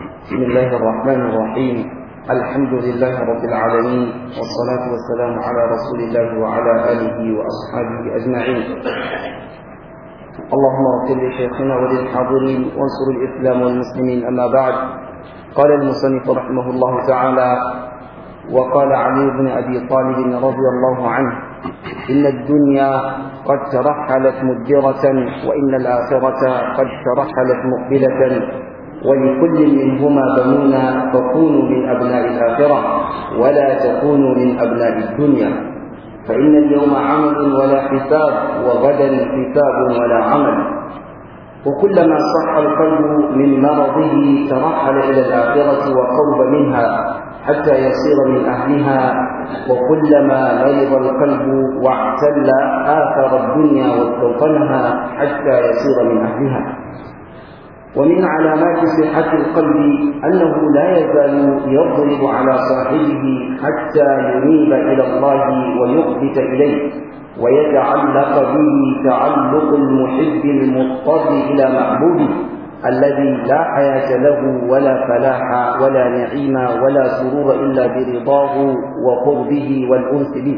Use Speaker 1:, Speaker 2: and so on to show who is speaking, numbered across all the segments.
Speaker 1: بسم الله الرحمن الرحيم الحمد لله رب العالمين والصلاة والسلام على رسول الله وعلى آله وأصحابه أجمعين اللهم اغفر لشيخنا وللحاضرين وانصر الإسلام والمسلمين أما بعد قال المصنف رحمه الله تعالى وقال علي بن أبي طالب رضي الله عنه إن الدنيا قد ترحلت مدبرة وإن الآخرة قد ترحلت مقبلة ولكل منهما بنون فكونوا من أبناء الآخرة ولا تكونوا من أبناء الدنيا فإن اليوم عمل ولا حساب وغدا حساب ولا عمل وكلما صح القلب من مرضه ترحل إلى الآخرة وقرب منها حتى يصير من أهلها وكلما مرض القلب واعتل آثر الدنيا واستوطنها حتى يصير من أهلها ومن علامات صحة القلب أنه لا يزال يضرب على صاحبه حتى ينيب إلى الله ويقبت إليه ويتعلق به تعلق المحب المضطر إلى محبوبه الذي لا حياة له ولا فلاح ولا نعيم ولا سرور إلا برضاه وقربه والأنس به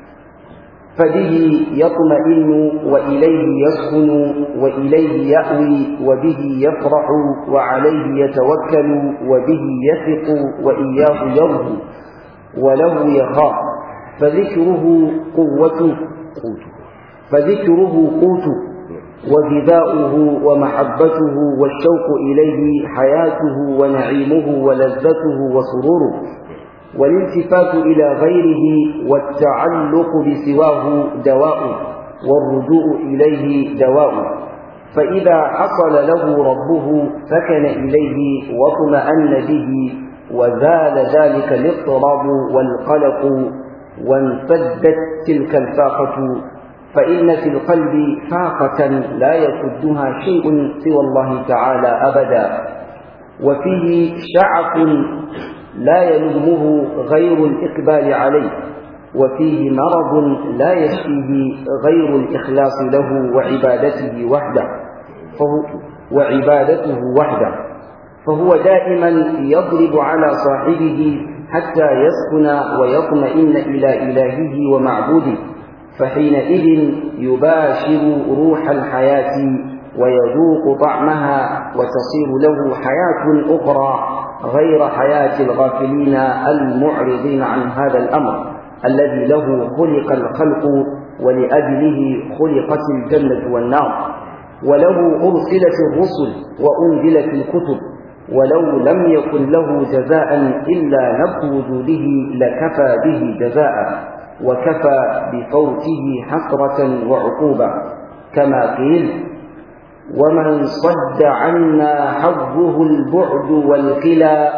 Speaker 1: فبه يطمئن وإليه يسكن وإليه يأوي وبه يفرح وعليه يتوكل وبه يثق وإياه يرجو وله يخاف فذكره قوته قوته فذكره قوته وغذاؤه ومحبته والشوق إليه حياته ونعيمه ولذته وسروره والالتفات إلى غيره والتعلق بسواه دواء والرجوع إليه دواء فإذا حصل له ربه سكن إليه واطمأن به وزال ذلك الاضطراب والقلق وانسدت تلك الفاقة فإن في القلب فاقة لا يسدها شيء سوى الله تعالى أبدا وفيه شعف لا يلومه غير الإقبال عليه وفيه مرض لا يشفيه غير الإخلاص له وعبادته وحده فهو وعبادته وحده فهو دائما يضرب على صاحبه حتى يسكن ويطمئن إلى إلهه ومعبوده فحينئذ يباشر روح الحياة ويذوق طعمها وتصير له حياة أخرى غير حياة الغافلين المعرضين عن هذا الأمر الذي له خلق الخلق ولأجله خلقت الجنة والنار وله أرسلت الرسل وأنزلت الكتب ولو لم يكن له جزاء إلا نبت وجوده لكفى به جزاء وكفى بفوته حسرة وعقوبة كما قيل ومن صد عنا حظه البعد والكلى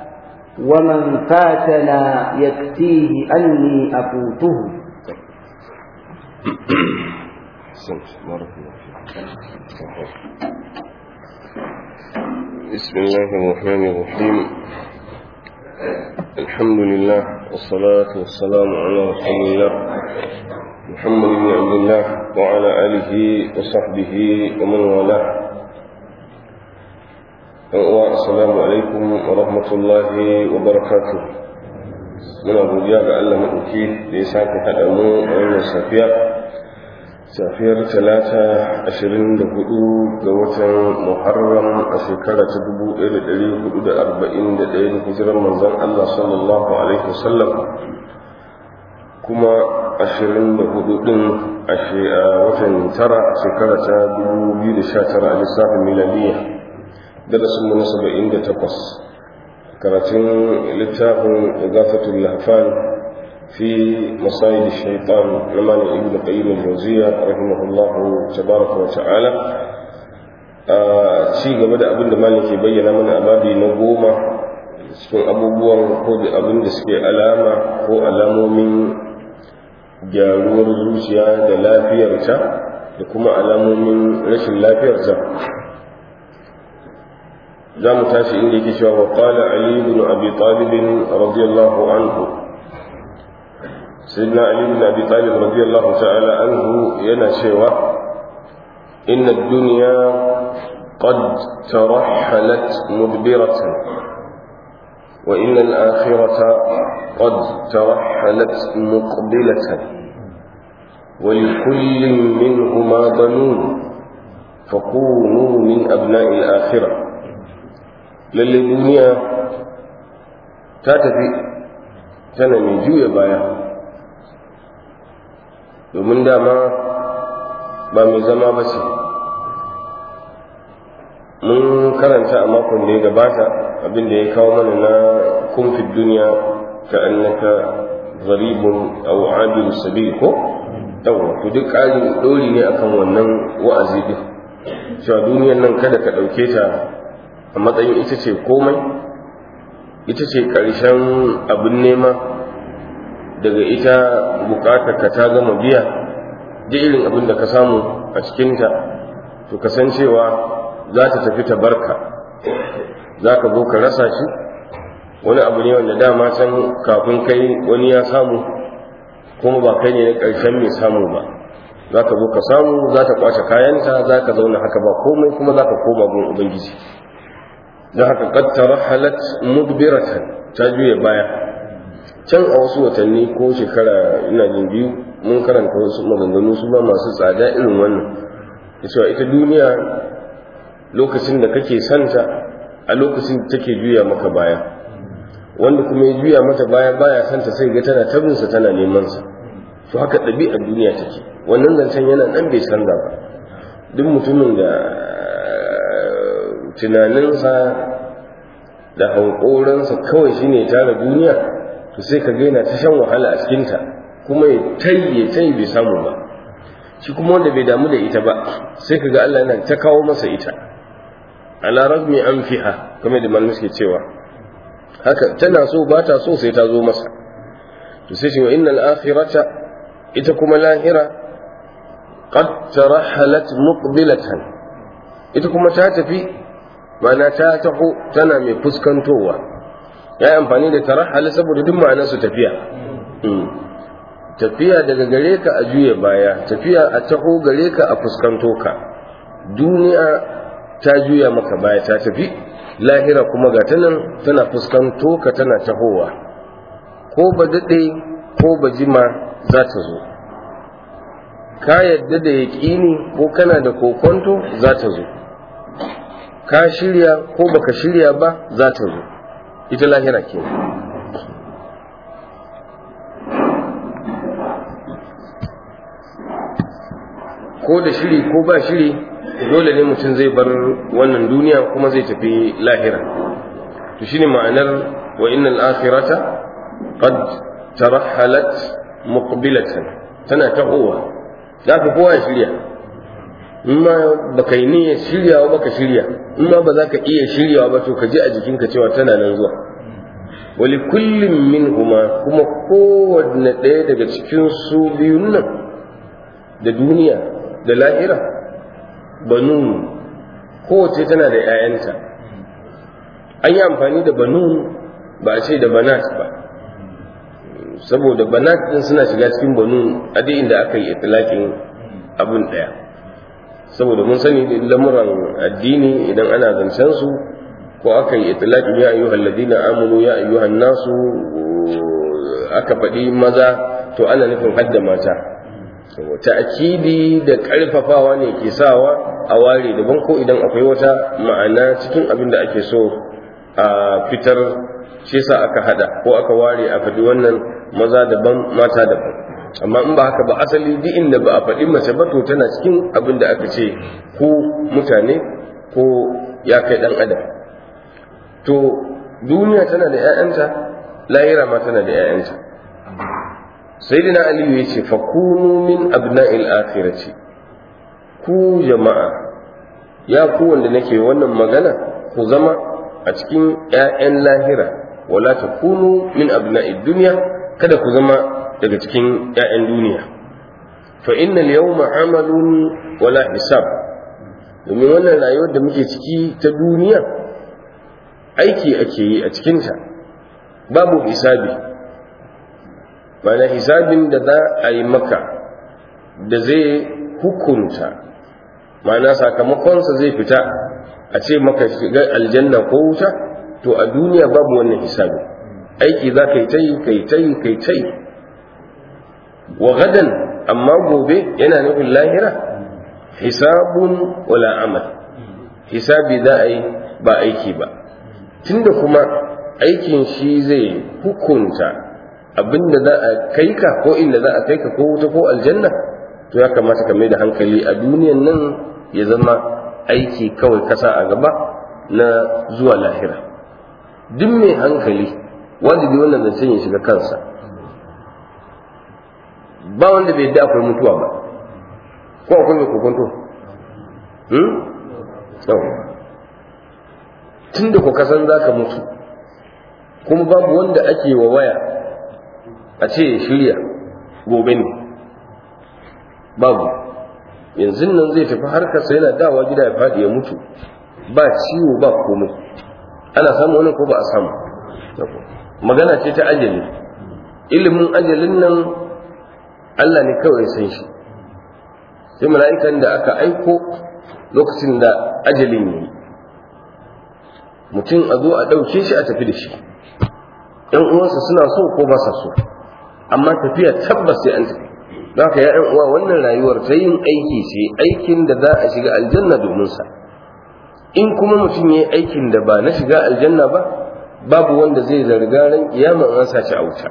Speaker 1: ومن فاتنا يكفيه أني أفوته
Speaker 2: بسم الله الرحمن الرحيم الحمد لله والصلاة والسلام على رسول الله محمد بن عبد الله وعلى آله وصحبه ومن والاه السلام عليكم ورحمة الله وبركاته muna godiya ga Allah maɗauki da ya sake haɗa mu a wannan safiya safiyar talata ashirin da hudu ga watan muharram a shekara ta dubu ɗaya da ɗari hudu da arba'in da ɗaya da hijirar manzon Allah sallallahu alaihi wasallam kuma ashirin da hudu ɗin a watan tara a shekara ta dubu biyu da sha tara a lissafin milaniya darasin mu na saba'in da takwas karatun littafin igafatul lahfan fi masayid shaitan na malam ibn qayyim al-jawziya rahimahullahu tabaraka wa ta'ala a ci gaba da abin da malam ke bayyana mana a babi na goma cikin abubuwan ko da abin da suke alama ko alamomin gyaruwar zuciya da lafiyarta da kuma alamomin rashin lafiyarta za mu tashi inda yake cewa wa qala ali ibn abi talib radiyallahu anhu sayyidina ali ibn abi talib radiyallahu ta'ala anhu yana cewa inna ad-dunya qad tarahhalat mudbiratan وإن الآخرة قد ترحلت مقبلة ولكل منهما بنون فكونوا من أبناء الآخرة للدنيا تاتفي تنمي جوية بايا domin dama ba mai zama ba ce mun karanta a makon da ya gabata abin da ya kawo mana na kumfin duniya ka annaka zaribun aw adil sabil ko yawa to duk ƙarin ɗori ne akan wannan wa'azi din cewa duniyar nan kada ka ɗauke ta a matsayin ita ce komai ita ce ƙarshen abin nema daga ita buƙatar ka ta gama biya duk irin abin da ka samu a cikinta to kasancewa za ta tafi ta barka za ka zo ka rasa shi wani abu ne wanda dama can kafin kai wani ya samu kuma ba kai ne na ƙarshen mai samu ba za ka zo ka samu za ta kwace kayanta za ka zauna haka ba komai kuma za ka koma gun ubangiji don haka ƙattara halat mudbiratan ta juya baya can a wasu watanni ko shekara ina jin biyu mun karanta wasu maganganu su ba masu tsada irin wannan cewa ita duniya lokacin da kake santa a lokacin da take juya maka baya wanda kuma ya juya mata baya baya santa sai ga tana tabinsa tana neman sa to haka ɗabi'ar duniya take wannan zancen yana nan bai canza ba duk mutumin da tunaninsa da hankoransa kawai shine tara duniya to sai ka ga yana ta shan wahala a cikinta kuma ya tayye tayi bai samu ba shi kuma wanda bai damu da ita ba sai ka ga Allah yana ta kawo masa ita ala ragmi anfiha kamar da malamai suke cewa haka tana so ba ta so sai ta zo masa to sai shi wa innal akhirata ita kuma lahira qad tarahalat muqbilatan ita kuma ta tafi ma'ana ta taho tana mai fuskantowa ya yi amfani da tarahala saboda duk ma'anar su tafiya tafiya daga gare ka a juya baya tafiya a taho gare ka a fuskanto ka duniya ta juya maka baya ta tafi lahira kuma ga ta nan tana fuskanto ka tana tahowa ko ba daɗe ko ba jima za ta zo ka yadda da yaƙini ko kana da kokonto za ta zo ka shirya ko baka shirya ba za ta zo ita lahira ke ko da shiri ko ba shiri dole ne mutum zai bar wannan duniya kuma zai tafi lahira to shine ma'anar wa innal akhirata qad tarahalat muqbilatan tana tahowa za ka kowa shirya in ma baka yi niyyar shiryawa baka shirya in ma ba za ka iya shiryawa ba to ka ji a jikinka cewa tana nan zuwa wali kullum min huma kuma kowanne ɗaya daga cikin su biyun nan da duniya da lahira banun kowace tana da 'ya'yanta an yi amfani da banun ba a ce da banat ba saboda banat din suna shiga cikin banun a duk inda aka yi itilakin abin ɗaya saboda mun sani lamuran addini idan ana zancen su ko aka yi itlaqin ya ayyuhal ladina amanu ya ayyuhan nasu aka faɗi maza to ana nufin hadda mata ta'kidi da ƙarfafawa ne ke sawa a ware daban ko idan akwai wata ma'ana cikin abin da ake so a fitar shi sa aka hada ko aka ware a faɗi wannan maza daban mata daban amma in ba haka ba asali duk inda ba a faɗi mace ba to tana cikin abin da aka ce ko mutane ko ya kai ɗan adam to duniya tana da 'ya'yanta lahira ma tana da 'ya'yanta sayyidina aliyu ya ce fakunu min abna'il akhirati ku jama'a ya ku wanda nake wannan magana ku zama a cikin 'ya'yan lahira wala takunu min abna'id dunya kada ku zama daga cikin 'ya'yan duniya fa innal yawma amalun wala hisab domin wannan rayuwar da muke ciki ta duniya aiki ake yi a cikinta babu hisabi mana hisabin da za a yi maka da zai hukunta mana sakamakonsa zai fita a ce maka shiga aljanna ko wuta to a duniya babu wannan hisabi aiki za ka yi ta yi ka yi ta yi ka yi ta yi wa gadan amma gobe yana nufin lahira hisabun wala amal hisabi za a yi ba aiki ba tunda kuma aikin shi zai hukunta abinda za a kai ka ko inda za a kai ka ko wuta ko aljanna to ya kamata ka mai da hankali a duniyan nan ya zama aiki kawai kasa a gaba na zuwa lahira duk mai hankali wajibi wannan zancen ya shiga kansa ba wanda bai yadda akwai mutuwa ba ko akwai mai kokonto tun da ku kasan za ka mutu kuma babu wanda ake wa waya a ce ya shirya gobe ne babu yanzu nan zai tafi harkarsa yana dawa gida ya faɗi ya mutu ba ciwo ba komai ana samu wani ko ba a samu magana ce ta ajali ilimin ajalin nan Allah ne kawai san shi sai mala'ikan da aka aiko lokacin da ajalin yi mutum a zo a ɗauke shi a tafi da shi ‘yan uwansa suna so ko ba sa so amma tafiya tabbas sai an tafi don haka ya ‘yan uwa wannan rayuwar ta yin aiki ce aikin da za a shiga aljanna domin sa in kuma mutum ya yi aikin da ba na shiga aljanna ba babu wanda zai zarga ran kiyama an sa shi a wuta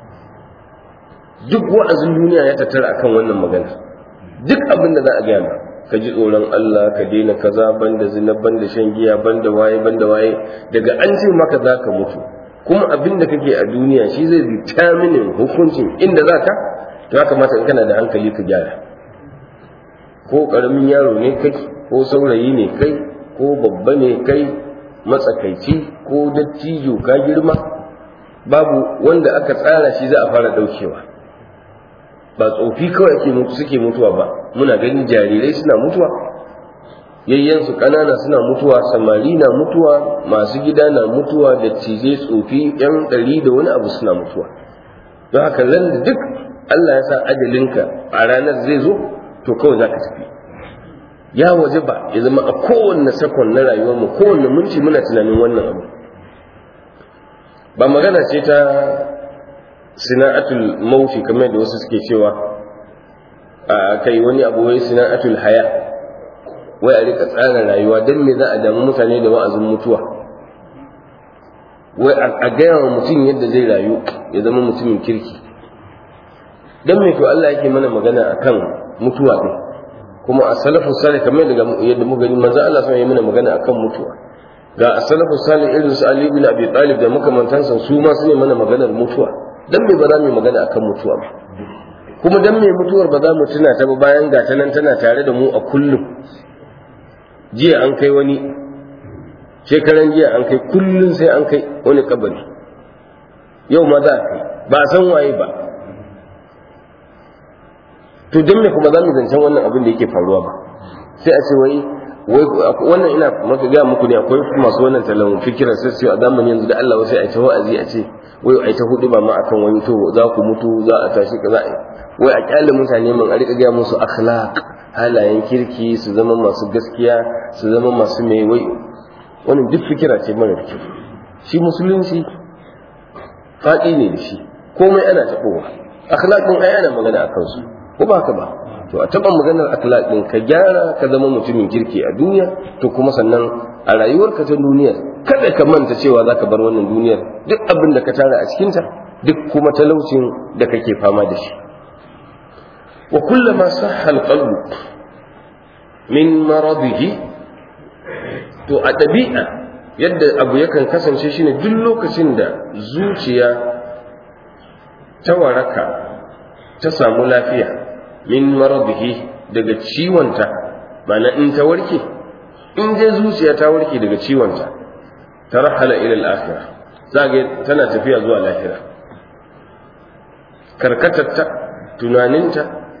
Speaker 2: duk wa'azin duniya ya tattara akan wannan magana duk abin da za a gaya ka ji tsoron Allah ka daina kaza banda zina banda shan giya banda waye banda waye daga an ce maka za ka mutu kuma abin da kake a duniya shi zai determine hukuncin inda za ka to ya kamata in kana da hankali ka gyara ko karamin yaro ne kai ko saurayi ne kai ko babba ne kai matsakaici ko dattijo ka girma babu wanda aka tsara shi za a fara daukewa ba tsofi kawai ake mutu suke mutuwa ba muna ganin jarirai suna mutuwa yayyansu ƙanana suna mutuwa samari na mutuwa masu gida na mutuwa da cije tsofi yan ɗari da wani abu suna mutuwa don haka da duk Allah ya sa ajalinka a ranar zai zo to kawai za ka tafi ya waje ba ya zama a kowanne sakon na rayuwar mu kowanne minti muna tunanin wannan abu ba magana ce ta sina'atul mauti kamar da wasu suke cewa a kai wani abu wai sina'atul haya wai a rika tsara rayuwa don me za a damu mutane da wa'azin mutuwa wai a gaya wa mutum yadda zai rayu ya zama mutumin kirki don me to Allah yake mana magana akan mutuwa ɗin kuma a salafu salih kamar yadda muka gani manzo Allah sai ya mana magana akan mutuwa ga as-salafu salih irin su Ali bin Abi Talib da makamantansa su ma su ne mana maganar mutuwa dan me ba za mu yi magana akan mutuwa ba kuma dan me mutuwar ba za mu tuna ta ba bayan ga ta nan tana tare da mu a kullum jiya an kai wani shekaran jiya an kai kullum sai an kai wani kabari yau ma za a kai ba a san waye ba to dan me kuma za mu zancen wannan abin da yake faruwa ba sai a ce wai wannan ina maka ga muku ne akwai masu wannan talan fikirar sai su a zamanin yanzu da Allah sai a ce wa'azi a ce wai ai ta hudu ba ma akan wani to za ku mutu za a tashi kaza wai a kyale mutane mun a rika ga musu akhlaq halayen kirki su zama masu gaskiya su zama masu mai wai wannan duk fikira ce mara kyau shi musulunci faɗi ne da shi komai ana taɓowa akhlaqin ai ana magana akan su ko ba ka ba to a taɓa maganar akhlaq ɗin ka gyara ka zama mutumin kirki a duniya to kuma sannan a rayuwarka ta duniya kada ka manta cewa za ka bar wannan duniyar duk abin da ka tara a cikinta duk kuma talaucin da kake fama da shi wa kullama sahha alqalbu min maradihi to a ɗabi'a yadda abu yakan kasance shine duk lokacin da zuciya ta waraka ta samu lafiya min maradihi daga ciwonta mana in ta warke in dai zuciya ta warke daga ciwonta ta rahala ila al-akhirah zage tana tafiya zuwa lahira karkatarta tunaninta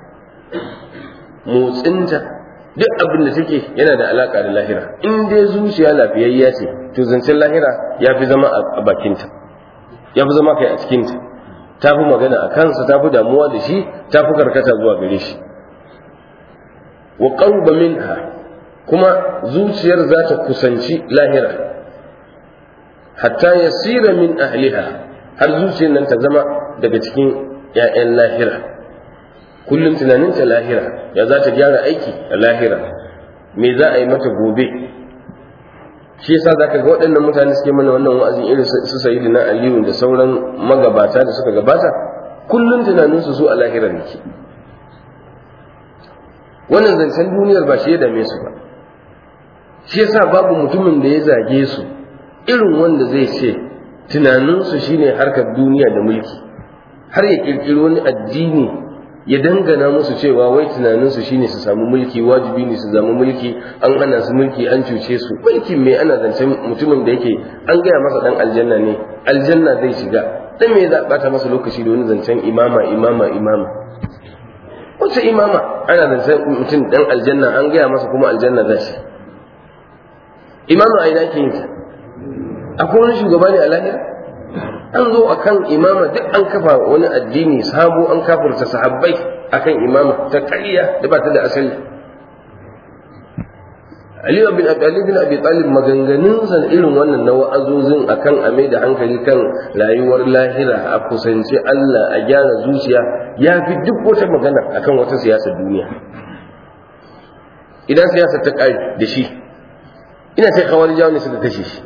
Speaker 2: motsinta duk abin da take yana da alaka da lahira in dai zuciya lafiyayya ce to zancen lahira ya fi zama a bakinta ya fi zama kai a cikinta ta fi magana a kansa ta fi damuwa da shi ta fi karkata zuwa gare shi wa qarba minha kuma zuciyar za ta kusanci lahira hatta yasira min ahliha har zuciyar nan ta zama daga cikin 'ya'yan lahira kullum tunaninta lahira ya za ta gyara aiki a lahira me za a yi mata gobe shi yasa za ka ga waɗannan mutane suke mana wannan wa'azin irin su sayi na aliyu da sauran magabata da suka gabata kullum tunaninsu su a lahira ne ke wannan zancen duniyar ba shi ya dame su ba shi yasa babu mutumin da ya zage su irin wanda zai ce tunaninsu shine harkar duniya da mulki har ya kirkiri wani addini ya dangana musu cewa wai tunaninsu shine su samu mulki wajibi ne su samu mulki an hana su mulki an cuce su mulkin me ana zancen mutumin da yake an gaya masa dan aljanna ne aljanna zai shiga dan me za a bata masa lokaci da wani zancen imama imama imama wace imama ana zancen mutum dan aljanna an gaya masa kuma aljanna za shi imama a ina ke yin ta akwai wani shugaba ne a lahira an zo akan imama duk an kafa wani addini sabo an kafurta sahabbai akan imama ta ƙarya da ba ta da asali Ali bin Abi Ali bin Abi Talib maganganun sa irin wannan na wa'azozin akan a mai da hankali kan rayuwar lahira a kusanci Allah a gyara zuciya ya fi duk wata magana akan wata siyasar duniya idan siyasar ta ƙare da shi ina sai kawar jawo ne suka kashe shi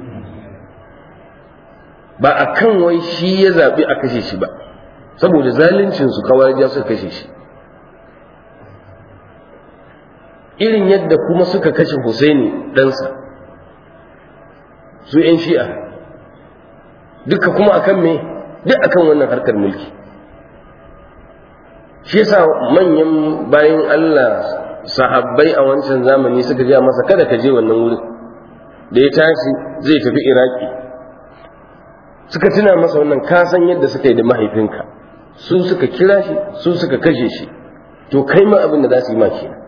Speaker 2: ba a kan wai shi ya zaɓi a kashe shi ba saboda zaluncinsu kawai ja suka kashe shi irin yadda kuma suka kashe Husaini ɗansa su ‘yan shi'a duka kuma akan me duk akan wannan harkar mulki shi yasa manyan bayan Allah sahabbai a wancan zamani suka gaya masa kada ka je wannan wurin da ya tashi zai tafi iraki suka tuna masa wannan ka san yadda suka yi da mahaifinka su suka kira shi su suka kashe shi to kai ma abin da za su yi ma kenan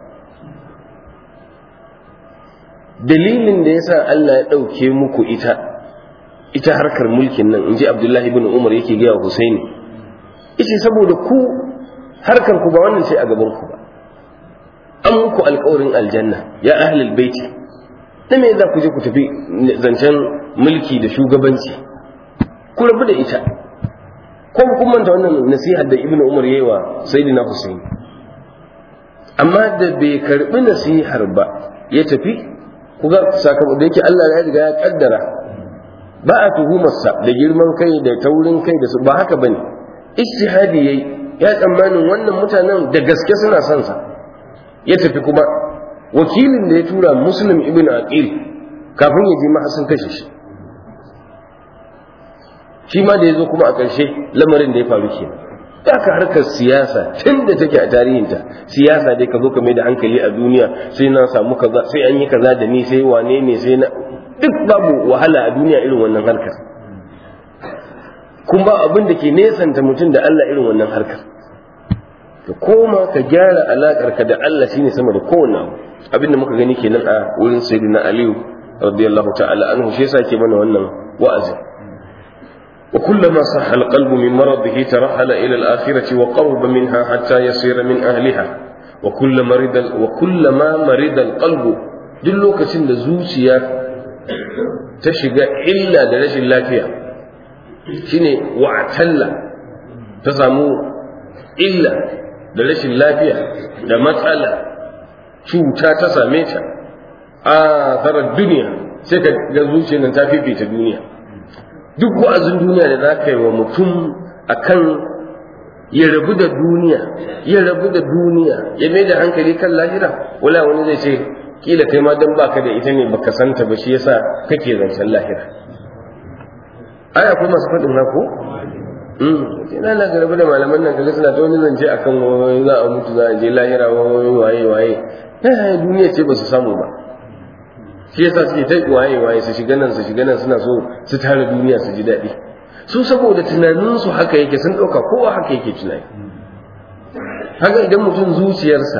Speaker 2: dalilin da yasa Allah ya ɗauke muku ita ita harkar mulkin nan in ji Abdullahi ibn Umar yake gaya wa Husaini yace saboda ku harkar ku ba wannan ce a gaban ku ba an muku alƙawarin aljanna ya ahlul baiti da me za ku je ku tafi zancen mulki da shugabanci ku rabu da ita ko kun manta wannan nasihar da ibnu umar yayi wa sayyidina husayn amma da bai karbi nasihar ba ya tafi kuga sakamakon da yake Allah ya riga ya kaddara ba a tuhumarsa da girman kai da taurin kai da su ba haka bane ijtihadi yayi ya tsammanin wannan mutanen da gaske suna son sa ya tafi kuma wakilin da ya tura muslim ibn aqil kafin ya je ma sun kashe shi shi ma da ya zo kuma a ƙarshe lamarin da ya faru ke da ka harkar siyasa tun da take a tarihinta siyasa dai ka zo ka mai da hankali a duniya sai na samu kaza sai an yi kaza da ni sai wane ne sai na duk babu wahala a duniya irin wannan harkar kuma abin da ke nesanta mutum da Allah irin wannan harkar ka koma ka gyara alakar ka da Allah shine sama da kowanne abu abin da muka gani kenan a wurin sayyidina Aliyu radiyallahu ta'ala anhu shi yasa ke mana wannan wa'azi وكلما صح القلب من مرضه ترحل إلى الآخرة وقرب منها حتى يصير من أهلها وكل مرض وكلما مرض القلب دلوك سند زوسيا تشجع إلا درجة اللافية شيني واعتل تسامو إلا درجة اللافية da matsala cuta ta same ta a tsarar duniya sai ka ga zuciyar nan ta fifita duniya duk wa'azin duniya da za ka yi wa mutum a kan ya rabu da duniya ya rabu da duniya ya mai da hankali kan lahira wala wani zai ce kila kai ma dan baka da ita ne baka santa ba shi yasa kake zancen lahira ai akwai masu faɗin na ko ina na garba da malaman nan kaga suna ta wani zance akan wani za a mutu za a je lahira wani waye waye na duniya ce ba su samu ba shi yasa suke ta waye waye su shiga nan su shiga nan suna so su tara duniya su ji daɗi su saboda tunaninsu haka yake sun ɗauka kowa haka yake tunani haka idan mutum zuciyarsa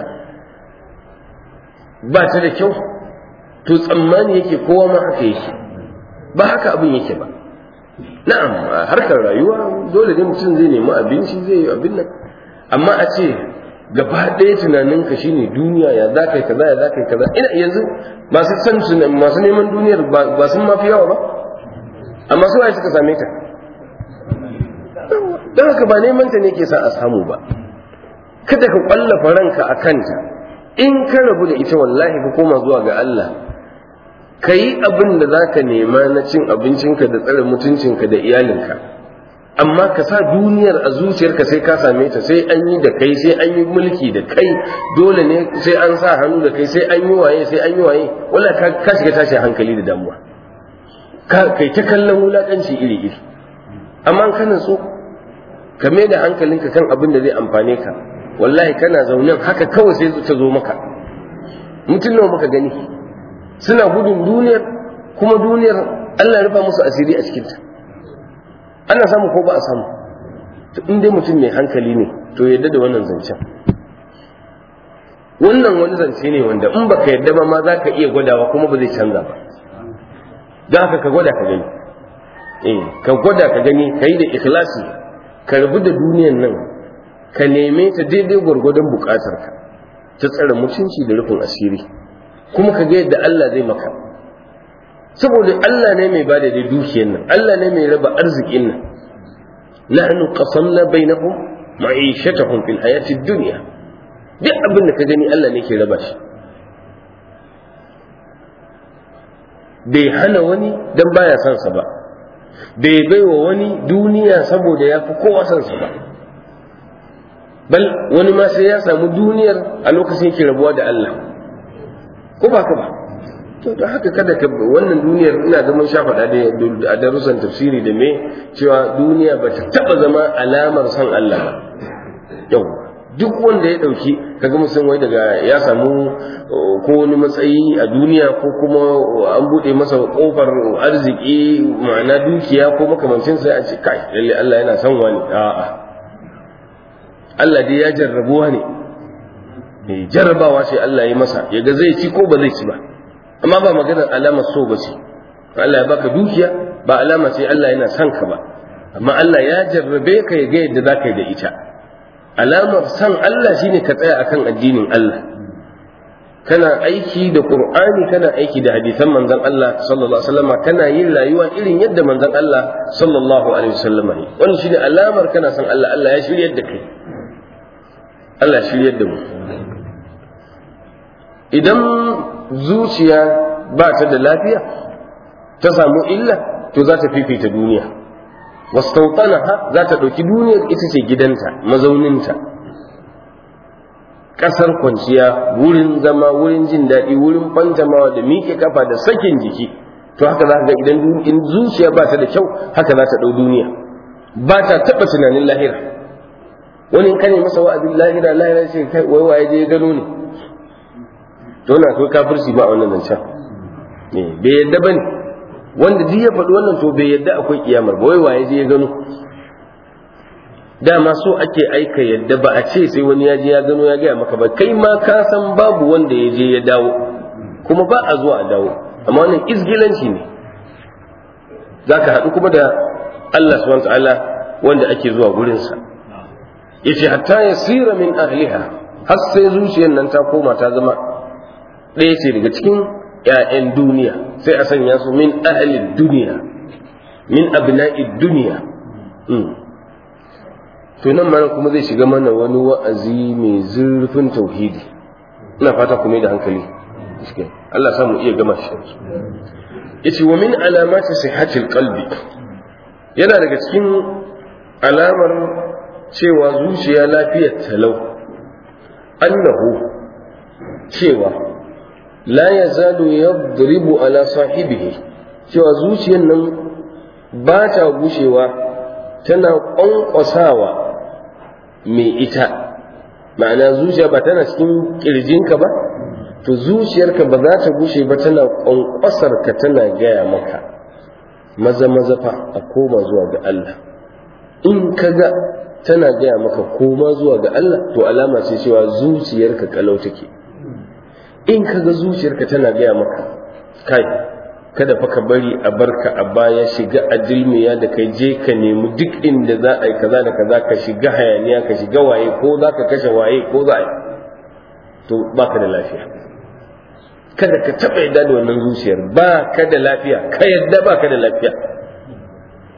Speaker 2: ba ta da kyau to tsammani yake kowa ma haka yake ba haka abin yake ba na'am a harkar rayuwa dole ne mutum zai nemi abinci zai yi abin nan amma a ce gaba ɗaya tunaninka shine duniya ya za ka yi kaza ya za ka yi kaza ina yanzu masu san masu neman duniyar ba sun mafi yawa ba amma su waye suka same ta don haka ba neman ta ne ke sa a samu ba kada ka kwallafa ranka a kanta in ka rabu da ita wallahi ka koma zuwa ga Allah ka yi abin da za ka nema na cin abincinka da tsare mutuncinka da iyalinka amma ka sa duniyar a zuciyarka sai ka same ta sai an yi da kai sai an yi mulki da kai dole ne sai an sa hannu da kai sai an yi waye sai an yi waye wala ka shiga tashi hankali da damuwa ka kai ta kallon wulakanci iri iri amma kana so ka mai da hankalinka kan abin da zai amfane ka wallahi kana zaunen haka kawai sai ta zo maka mutum nawa muka gani suna gudun duniyar kuma duniyar Allah ya rufa musu asiri a cikinta ana samu ko ba a samu to in dai mutum mai hankali ne to yadda da wannan zancen wannan wani zance ne wanda in baka yadda ba ma za ka iya gwadawa kuma ba zai canza ba don haka ka gwada ka gani eh ka gwada ka gani ka yi da ikhlasi ka rabu da duniyan nan ka neme ta daidai gwargwadon bukatarka ta tsare mutunci da rufin asiri kuma ka ga yadda Allah zai maka saboda Allah ne mai bada da dukiyar nan Allah ne mai raba arzikin nan nahnu qasamna bainahum ma'ishatahum fil hayati dunya duk abin da ka gani Allah ne ke raba shi bai hana wani dan baya son sa ba bai baiwa wani duniya saboda ya fi kowa son sa ba bal wani ma sai ya samu duniyar a lokacin yake rabuwa da Allah ko ba ka ba to da haka kada ka wannan duniyar ina ga mun sha faɗa da a darussan tafsiri da me cewa duniya ba ta taɓa zama alamar son Allah ba yau duk wanda ya ɗauki kaga mutum wai daga ya samu ko wani matsayi a duniya ko kuma an buɗe masa ƙofar arziki ma'ana dukiya ko makamancin sai a ce kai lalle Allah yana son wani a'a Allah dai ya jarrabuwa ne jarrabawa ce Allah ya masa ya ga zai ci ko ba zai ci ba amma ba maganar alamar so ba ce Allah ya baka dukiya ba alama ce Allah yana son ka ba amma Allah ya jarrabe ka ya ga yadda za ka yi da ita alamar son Allah shine ka tsaya akan addinin Allah kana aiki da Qur'ani kana aiki da hadisan manzon Allah sallallahu alaihi wasallam kana yin rayuwa irin yadda manzon Allah sallallahu alaihi wasallam yi wannan shine alamar kana son Allah Allah ya shiryar da kai Allah ya shiryar da mu idan zuciya ba ta da lafiya ta samu illa to za ta fifita duniya wastautanaha za ta ɗauki duniyar ita ce gidanta mazauninta ƙasar kwanciya wurin zama wurin jin daɗi wurin fantamawa da miƙe kafa da sakin jiki to haka za ga idan in zuciya ba ta da kyau haka za ta ɗau duniya ba ta taɓa tunanin lahira wani kane masa wa'azin lahira lahira ce kai wai waye je gano ne to na akwai kafirci ba a wannan zancen bai yadda ba ne wanda duk ya faɗi wannan to bai yadda akwai kiyamar ba wai waye je ya gano dama so ake aika yadda ba a ce sai wani ya je ya gano ya gaya maka ba kai ma ka san babu wanda ya je ya dawo kuma ba a zuwa a dawo amma wannan izgilanci ne za ka haɗu kuma da Allah subhanahu ta'ala wanda ake zuwa gurinsa yace hatta yasira min ahliha har sai zuciyar nan ta koma ta zama ɗaya ce daga cikin ‘ya'yan duniya sai a sanya su min ahalin duniya min abna'i duniya to nan mana kuma zai shiga mana wani wa'azi mai zurfin tauhidi ina fata kuma da hankali Allah samu iya gama shi yace wa min alamati sihhatil qalbi yana daga cikin alamar cewa zuciya lafiyar talau annahu cewa la ya zalu yadribu ala sahibihi cewa zuciyar nan ba ta gushewa tana ƙwanƙwasawa mai ita ma'ana zuciya ba tana cikin ƙirjinka ba to zuciyarka ba za ta gushe ba tana ƙwanƙwasar ka tana gaya maka maza maza fa a koma zuwa ga Allah in ka ga tana gaya maka koma zuwa ga Allah to alama ce cewa zuciyarka kalau take in ka ga zuciyarka tana gaya maka kai kada fa ka bari a barka a baya shiga a dilmiya da kai je ka nemi duk inda za a yi kaza da kaza ka shiga hayaniya ka shiga waye ko za ka kashe waye ko za a yi to ba ka da lafiya kada ka taɓa yadda da wannan zuciyar ba ka da lafiya ka yadda ba ka da lafiya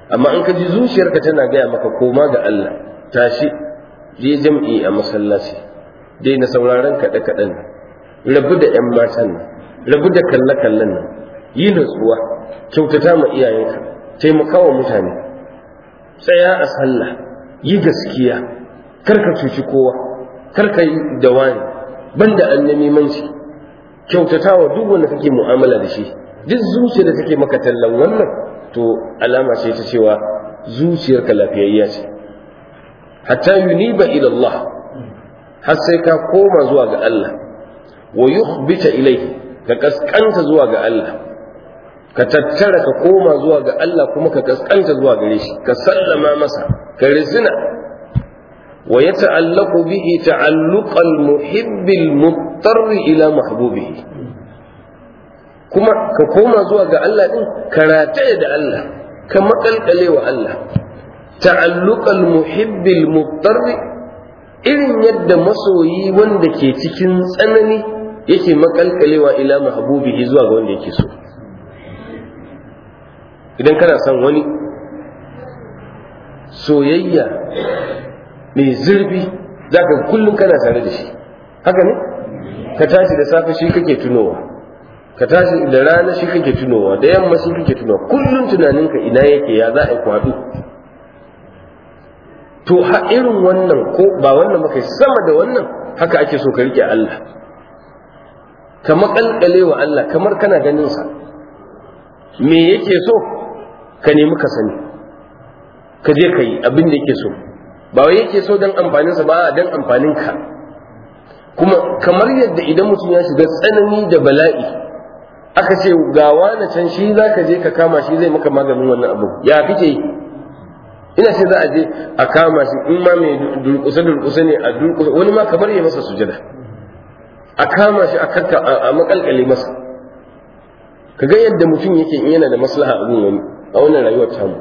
Speaker 2: amma in ka ji zuciyarka tana gaya maka koma ga Allah tashi je jam'i a masallaci daina sauraron kaɗe kaɗen nan rabu da ƴan matan nan rabu da kalle kallen nan yi natsuwa kyautata ma iyayenka taimaka wa mutane tsaya a sallah yi gaskiya kar ka cuci kowa kar ka yi da wani banda annamimanci kyautata wa duk wanda kake mu'amala da shi duk zuciyar da take maka tallan wannan to alama ce ta cewa zuciyarka lafiyayya ce hatta yuniba ila Allah har sai ka koma zuwa ga Allah wa yukhbita ilayhi ka kaskanta zuwa ga Allah ka tattara ka koma zuwa ga Allah kuma ka kaskanta zuwa gare shi ka sallama masa ka rizina wa yata'allaqu bihi ta'alluqal muhibbil muttarri ila mahbubihi kuma ka koma zuwa ga Allah din ka rataye da Allah ka makalkale wa Allah ta'alluqal muhibbil muttarri irin yadda masoyi wanda ke cikin tsanani yake makalkalewa ila mahbubihi zuwa ga wanda yake so idan kana son wani soyayya mai zurfi zaka kullum kana tare da shi haka ne ka tashi da safe shi kake tunowa ka tashi da rana shi kake tunowa da yamma shi kake tunowa kullum tunaninka ina yake ya za a yi kwadu to ha irin wannan ko ba wannan maka sama da wannan haka ake so ka rike Allah ka makalkale wa Allah kamar kana ganin sa me yake so ka nemi ka sani ka je ka yi abin da yake so ba wai yake so don amfaninsa ba don amfanin ka kuma kamar yadda idan mutum ya shiga tsanani da bala'i aka ce ga wani can shi za ka je ka kama shi zai maka maganin wannan abu ya kake yi ina ce za a je a kama shi in ma mai durkusa durkusa ne a durkusa wani ma kamar ya masa sujada a kama shi a kakka a makalkale masa ka ga yadda mutum yake in yana da maslaha a wani a wannan rayuwar tamu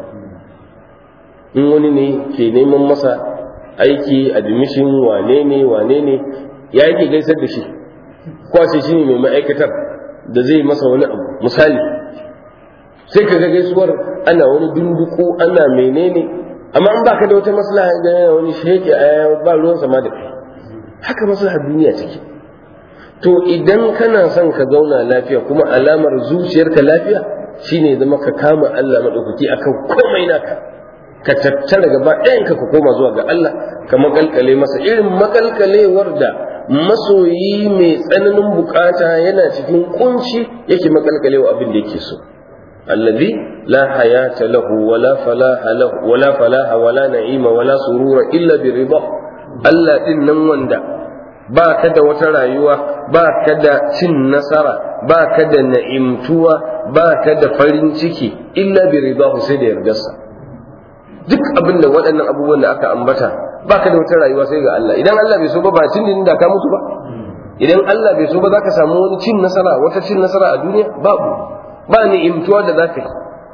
Speaker 2: in wani ne ke neman masa aiki admission wane ne wane ne ya yake gaisar da shi kwace shi ne mai ma'aikatar da zai masa wani abu misali sai ka ga gaisuwar ana wani dunduku ana menene amma an baka da wata maslaha ga wani sheke a ba ruwan sama da kai haka maslaha duniya take to idan kana son ka zauna lafiya kuma alamar zuciyarka lafiya shine zama ka kama Allah madaukaki akan komai naka ka tattara gaba ɗayan ka koma zuwa ga Allah ka makalkale masa irin makalkalewar da masoyi mai tsananin bukata yana cikin kunci yake makalkalewa abin da yake so الذي لا حياة له ولا فلاح له ولا فلاح ولا نعيم ولا سرور إلا برضا Allah ɗin nan wanda ba ka da wata rayuwa ba ka da cin nasara ba ka da na'imtuwa ba ka da farin ciki illa bi ridahu sai da yardarsa duk abin da waɗannan abubuwan da aka ambata ba ka da wata rayuwa sai ga Allah idan Allah bai so ba ba cin da ka mutu ba idan Allah bai so ba za ka samu wani cin nasara wata cin nasara a duniya babu ba ni'imtuwa da za ka yi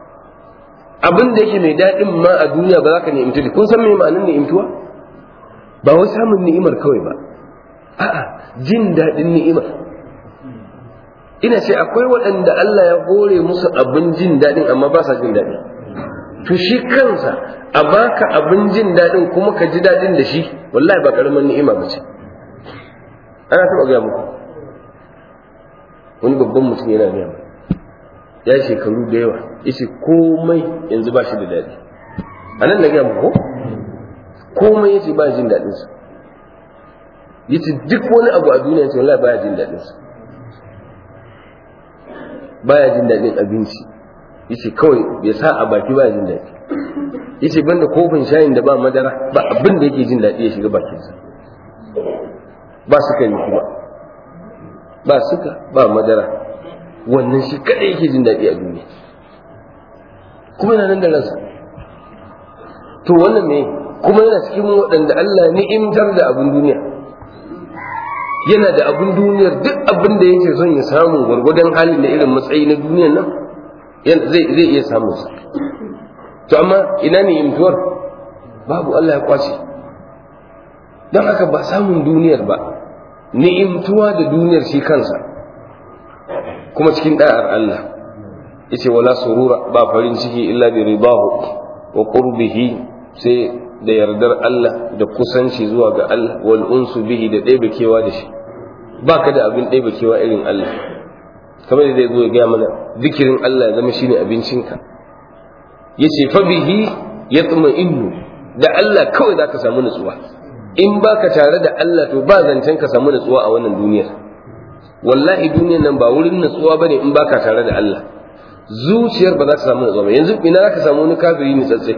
Speaker 2: abin da yake mai daɗin ma a duniya ba za ka ni'imtu da kun san me ma'anin ni'imtuwa ba wai samun ni'imar kawai ba a'a jin daɗin ni'imar ina ce akwai waɗanda Allah ya hore musu abin jin daɗin amma ba sa jin daɗi to shi kansa a baka abin jin daɗin kuma ka ji daɗin da shi wallahi ba ƙaramin ni'ima ba ce ana taɓa gaya muku wani babban mutum yana gaya muku ya shekaru da yawa yace komai yanzu ba shi da daɗi a nan na gaya muku komai yace ba jin daɗin sa yace duk wani abu a duniya yace wallahi baya jin daɗin sa baya jin daɗin abinci yace kawai bai sa a baki baya jin daɗi yace banda kofin shayin da ba madara ba abin da yake jin daɗi ya shiga bakinsa ba sukari kuma ba suka ba madara wannan shi kadai yake jin daɗi a duniya kuma yana nan da ransa to wannan ne kuma yana cikin waɗanda Allah ni'imtar da abin duniya yana da abin duniyar duk abin da yake son ya samu gwargwadon halin da irin matsayi na duniyar nan zai zai iya samun sa to amma ina ne imtuwar babu Allah ya kwace don haka ba samun duniyar ba ni'imtuwa da duniyar shi kansa kuma cikin da'ar Allah yace wala surura ba farin ciki illa bi ridahu wa qurbihi sai da yardar Allah da kusanci zuwa ga Allah wal unsu bihi da ɗebe kewa da shi baka da abin ɗebe kewa irin Allah kamar da zai zo ya gaya mana zikirin Allah ya zama shine abincinka yace fa bihi yatma innu da Allah kawai zaka samu nutsuwa in baka tare da Allah to ba zancen ka samu nutsuwa a wannan duniyar wallahi duniyar nan ba wurin nutsuwa bane in baka tare da Allah zuciyar ba za ta samu nutsuwa ba yanzu ina za ka samu wani kafiri ne tsatse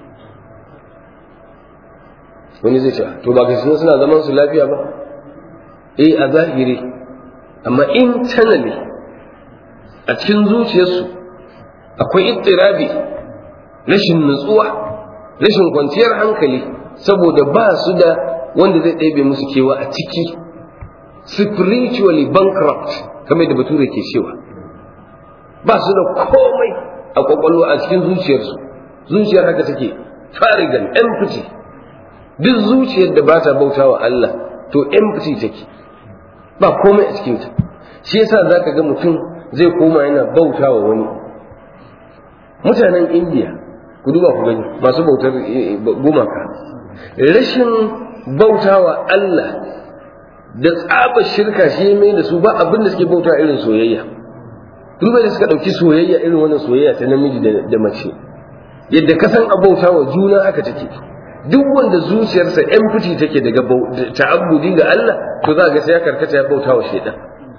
Speaker 2: wani zai ce to ba ga suna zaman su lafiya ba eh a zahiri amma internally a cikin zuciyarsu akwai ittirabi rashin nutsuwa rashin kwanciyar hankali saboda ba su da wanda zai ɗebe musu kewa a ciki spiritually bankrupt kamar da bature ke cewa ba su da komai a kwakwalwa a cikin zuciyarsu zuciyar haka take farigan empty duk zuciyar da ba ta bauta wa Allah to empty take ba komai a cikinta shi yasa za ka ga mutum zai koma yana bauta wa wani mutanen indiya ku duba ku gani masu bautar gumaka rashin bauta wa Allah da tsaba shirka shi mai da su ba abin da suke bauta irin soyayya duba da suka ɗauki soyayya irin wannan soyayya ta namiji da mace yadda ka san abauta wa juna haka take duk wanda zuciyarsa empty take daga ta'abbudi ga Allah to za ga sai ya karkata ya bauta wa shaidan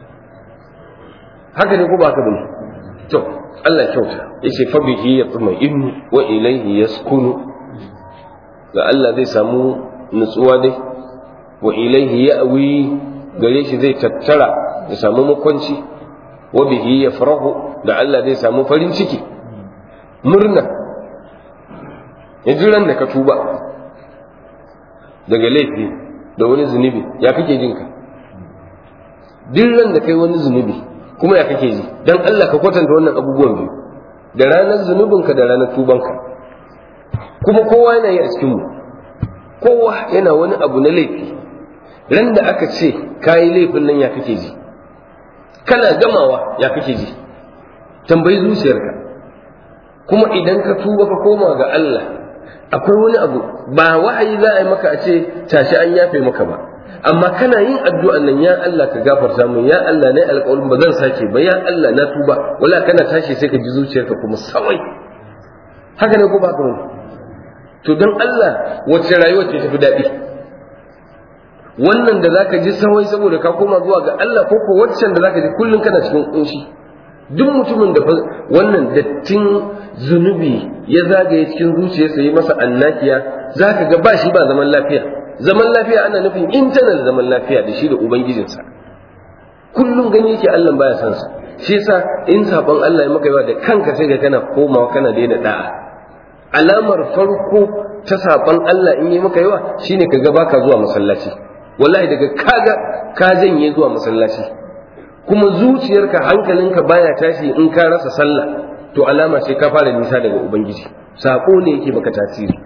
Speaker 2: haka ne ko ba ka bane to Allah kyauta yace fa bihi yatma'innu wa ilayhi yaskunu ga Allah zai samu nutsuwa dai wa ilayhi ya'wi gare shi zai tattara ya samu makwanci wa bihi yafrahu da Allah zai samu farin ciki murna yanzu ran da ka tuba daga laifi da wani zunubi ya kake jin ka duk ran da kai wani zunubi kuma ya kake ji dan Allah ka kwatanta wannan abubuwan biyu da ranar zunubinka da ranar tubanka kuma kowa yana yi a cikin mu kowa yana wani abu na laifi ran da aka ce kayi laifin nan ya kake ji kana gamawa ya kake ji tambayi zuciyarka kuma idan ka tuba ka koma ga Allah akwai wani abu ba wahayi za a yi maka a ce tashi an yafe maka ba amma kana yin addu'an nan ya Allah ka gafarta min ya Allah ne alƙawarin ba zan sake ba ya Allah na tuba wala kana tashi sai ka ji zuciyarka kuma sawai haka ne ko ba ka to don Allah wacce rayuwa ce tafi daɗi wannan da zaka ji sawai saboda ka koma zuwa ga Allah ko ko waccan da zaka ji kullum kana cikin kunshi duk mutumin da wannan dattin zunubi ya zagaye cikin zuciyarsa yi masa annakiya zaka ga ba shi ba zaman lafiya zaman lafiya ana nufin internal zaman lafiya da shi da ubangijinsa kullum gani yake Allah baya son sa shi yasa in sabon Allah ya maka yawa da kanka sai ga kana komawa kana daina da'a alamar farko ta sabon Allah in yi maka yawa shine kaga baka zuwa masallaci wallahi daga kaga ka janye zuwa masallaci kuma zuciyarka hankalinka baya tashi in ka rasa sallah to alama ce ka fara nisa daga ubangiji sako ne yake baka tasiri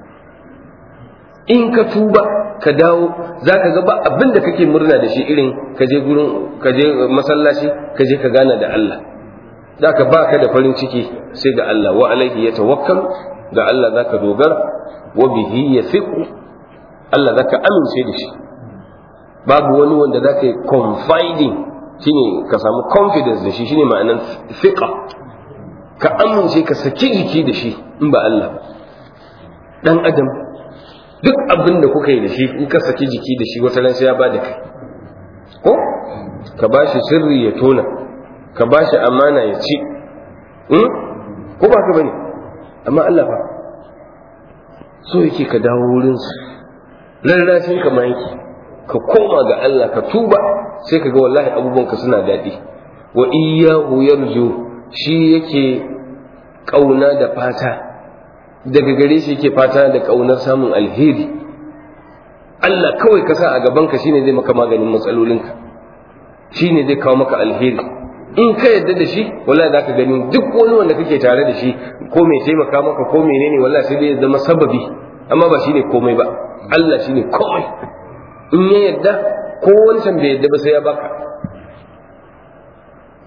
Speaker 2: in ka tuba ka dawo za ka ga ba abin da kake murna da shi irin ka je gurin ka je masallaci ka je ka gana da Allah za ka ba ka da farin ciki sai ga Allah wa alaihi ya tawakkal ga Allah za ka dogara wa bihi ya Allah za ka amince da shi babu wani wanda za ka yi confiding shine ka samu confidence da shi shine ma'anan fiqa ka amince ka saki jiki da shi in ba Allah ba dan adam duk abin da kuka yi da shi in ka saki jiki da shi wata ran sai ya bada kai ko ka ba shi sirri ya tona ka ba shi amana ya ci ko ba ka bane amma Allah fa so yake ka dawo wurin su rarrashin ka ma yake ka koma ga Allah ka tuba sai ka ga wallahi abubuwan ka suna daɗi wa iyyahu yarju shi yake kauna da fata daga gare shi yake fata da ƙaunar samun alheri Allah kawai ka sa a gabanka shine zai maka maganin matsalolinka shine zai kawo maka alheri in ka yadda da shi wallahi za ka gani duk wani wanda kake tare da shi ko mai taimaka maka ko menene wallahi sai dai ya zama sababi amma ba shine komai ba Allah shine komai in ya yadda ko wancan bai yadda ba sai ya baka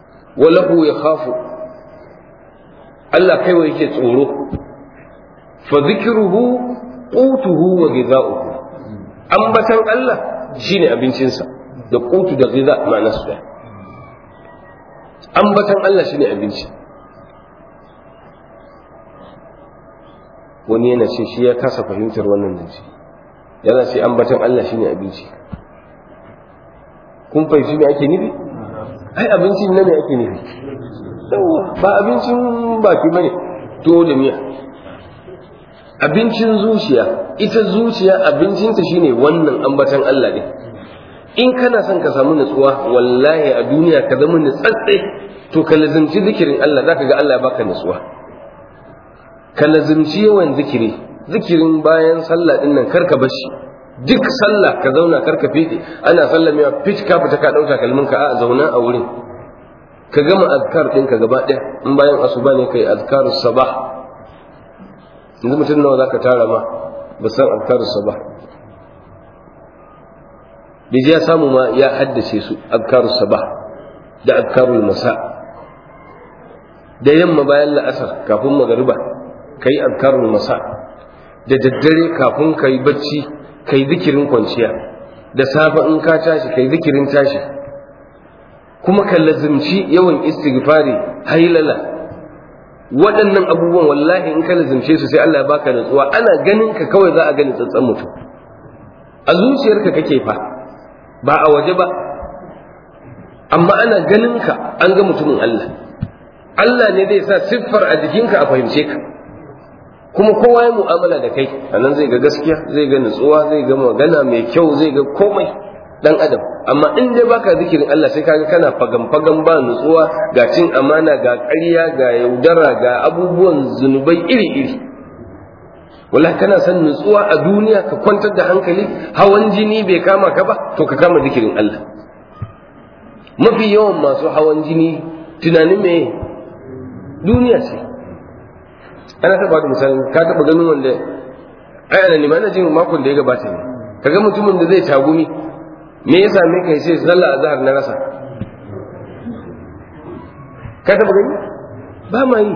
Speaker 2: walahu ya khafu Allah kaiwa yake tsoro fa dhikruhu qutuhu wa ghidha'uhu ambatan Allah shine abincinsa da qutu da ghidha ma'ana su da ambatan Allah shine abinci wani yana ce shi ya kasa fahimtar wannan zance yana ce ambatan Allah shine abinci kun fahimci me ake nufi ai abincin na me ake nufi yawa ba abincin baki bane to da miya abincin zuciya ita zuciya abincinta shine wannan ambatan Allah ne in kana son ka samu nutsuwa wallahi a duniya ka zama nutsatse to ka lazimci zikirin Allah zaka ga Allah ya baka nutsuwa ka lazimci yawan zikiri zikirin bayan sallah din nan karka bashi duk sallah ka zauna karka fide ana sallah mai fit ka fita ka dauka kalmin ka a zauna a wurin ka gama azkar din ka gaba ɗaya in bayan asuba ne kai azkarus sabah yanzu mutum nawa zaka tara ma ba san azkarus sabah bai ya samu ma ya haddace su azkarus sabah da azkarul masa da yamma bayan la'asar kafin magariba kai azkarul masa da daddare kafin kai bacci kai zikirin kwanciya da safe in ka tashi kai zikirin tashi kuma ka lazimci yawan istighfari hailala waɗannan abubuwan wallahi in ka lazimce su sai Allah ya baka nutsuwa ana ganin ka kawai za a gani tsantsan mutum a zuciyarka kake fa ba a waje ba amma ana ganin ka an ga mutumin Allah Allah ne zai sa siffar a jikinka a fahimce ka kuma kowa ya mu'amala da kai a nan zai ga gaskiya zai ga nutsuwa zai ga magana mai kyau zai ga komai dan adam amma in dai baka zikirin Allah sai kaga kana fagan fagan ba nutsuwa ga cin amana ga ƙarya ga yaudara ga abubuwan zunubai iri iri wallahi kana son nutsuwa a duniya ka kwantar da hankali hawan jini bai kama ka ba to ka kama zikirin Allah mafi yawan masu hawan jini tunanin me duniya ce ana taba da misali ka taba ganin wanda ai ana nima na jin makon da ya gabata ne kaga mutumin da zai tagumi me ya same kai sai sallah azhar na rasa ka taba gani ba ma yi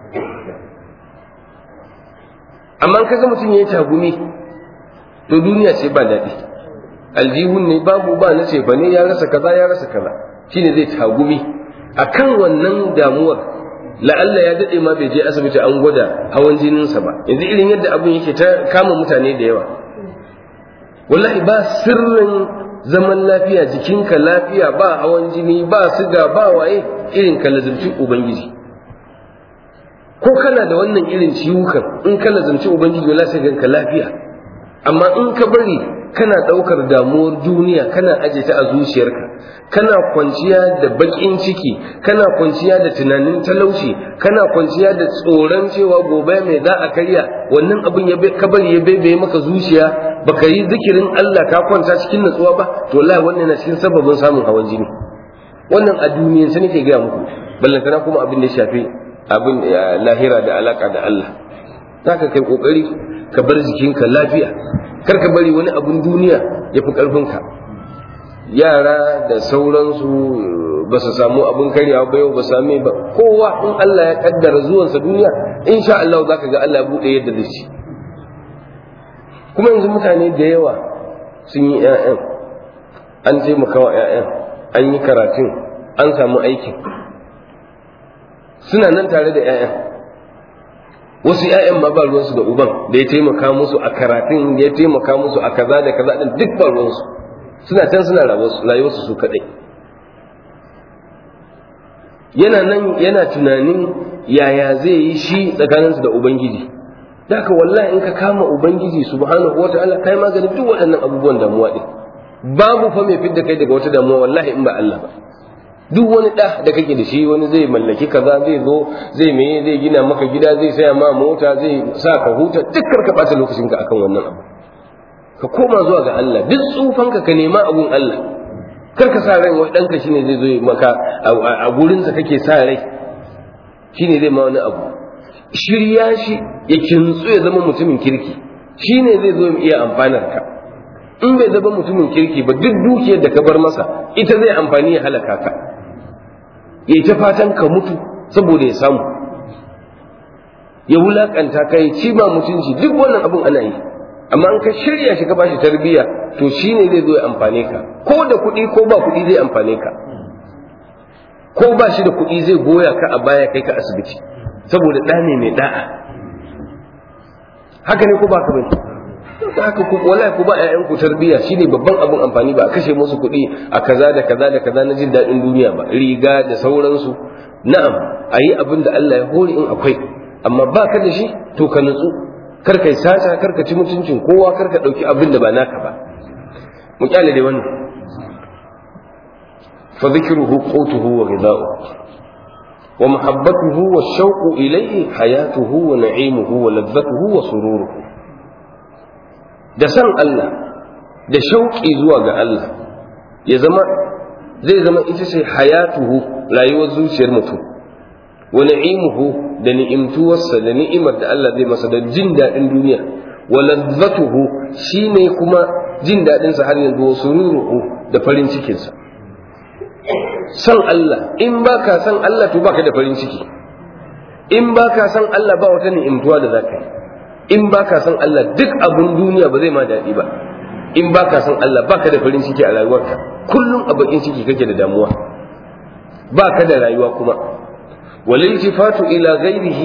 Speaker 2: amma kaga mutum ya yi tagumi to duniya ce ba daɗi aljihun ne babu ba na ce ne ya rasa kaza ya rasa kaza shine zai tagumi akan wannan damuwar la'alla ya daɗe ma bai je asibiti an gwada hawan jininsa ba yanzu irin yadda abin yake ta kama mutane da yawa wallahi ba sirrin zaman lafiya jikinka lafiya ba hawan jini ba siga ba waye irin ka lazimci ubangiji ko kana da wannan irin ciwukan in ka lazimci ubangiji wallahi sai ganka lafiya amma in ka bari kana ɗaukar damuwar duniya kana aje ta a zuciyarka kana kwanciya da baƙin ciki kana kwanciya da tunanin talauci kana kwanciya da tsoron cewa gobe mai za a karya wannan abin ya ka bari ya bebe maka zuciya baka yi zikirin Allah ka kwanta cikin natsuwa ba to wallahi wannan yana cikin sababin samun hawan jini wannan a duniyan sai nake gaya muku ballantana kuma abin da ya shafi abin lahira da alaka da Allah zaka kai kokari ka bar jikinka lafiya kar ka bari wani abun duniya ya fi ƙarfinka yara da sauransu ba su samu abin karyawa ba yau ba same ba kowa in Allah ya kaddara zuwansa duniya insha Allah za ka ga Allah ya buɗe yadda zai ci kuma yanzu mutane da yawa sun yi 'ya'yan an taimaka wa 'ya'yan an yi karatun an samu aikin suna nan tare da 'ya'yan wasu ‘ya'yan ma ba ruwansu da uban da ya taimaka musu a karatun ya taimaka musu a kaza da kaza din duk ba ruwansu suna can suna rayuwarsu su kaɗai yana nan yana tunanin yaya zai yi shi tsakaninsu da ubangiji da haka wallahi in ka kama ubangiji subhanahu wa ta'ala kai maganin duk waɗannan abubuwan damuwa din babu fa mai fidda kai daga wata damuwa wallahi in ba Allah ba duk wani ɗa da kake da shi wani zai mallaki kaza zai zo zai meye zai gina maka gida zai saya ma mota zai sa ka huta duk ka ɓata lokacin ka akan wannan abu ka koma zuwa ga Allah duk tsufan ka ka nema abun Allah kar ka sa rai wai ɗanka shine zai zo maka a gurinsa kake sa rai shine zai ma wani abu shirya shi ya kintsu ya zama mutumin kirki shine zai zo iya amfanar ka in bai zama mutumin kirki ba duk dukiyar da ka bar masa ita zai amfani ya halaka ka ya ta fatan ka mutu saboda ya samu ya wulakanta ka ya ci ba mutunci duk wannan abun ana yi amma in ka shirya shi ka bashi tarbiyya to shine zai zo ya amfane ka ko da kuɗi ko ba kuɗi zai amfane ka ko ba shi da kuɗi zai goya ka a baya kai ka asibiti saboda ɗa ne mai da'a haka ne ko ba ka bane haka ku wallahi ku ba ƴaƴan ku tarbiyya shine babban abun amfani ba a kashe musu kuɗi a kaza da kaza da kaza na jin daɗin duniya ba riga da sauransu na'am a yi abin da Allah ya hori in akwai amma ba ka da shi to ka nutsu kar kai sata kar ka ci mutuncin kowa kar ka ɗauki abin da ba naka ba mu kyale dai wannan fa dhikruhu qutuhu wa ghidha'uhu wa mahabbatuhu wa shauqu ilayhi hayatuhu wa na'imuhu wa ladhatuhu wa sururuhu da san Allah da shauƙi zuwa ga Allah ya zama zai zama ita ce hayatuhu rayuwar zuciyar mutum wa na'imuhu da ni'imtuwarsa da ni'imar da Allah zai masa da jin daɗin duniya wa ladzatuhu shine kuma jin daɗinsa har yanzu wa sururuhu da farin cikinsa san Allah in baka san Allah to baka da farin ciki in baka san Allah ba wata ni'imtuwa da zaka yi in baka san Allah duk abun duniya ba zai ma daɗi ba in baka san Allah baka da farin ciki a rayuwarka kullum a bakin ciki kake da damuwa baka da rayuwa kuma والالتفات إلى غيره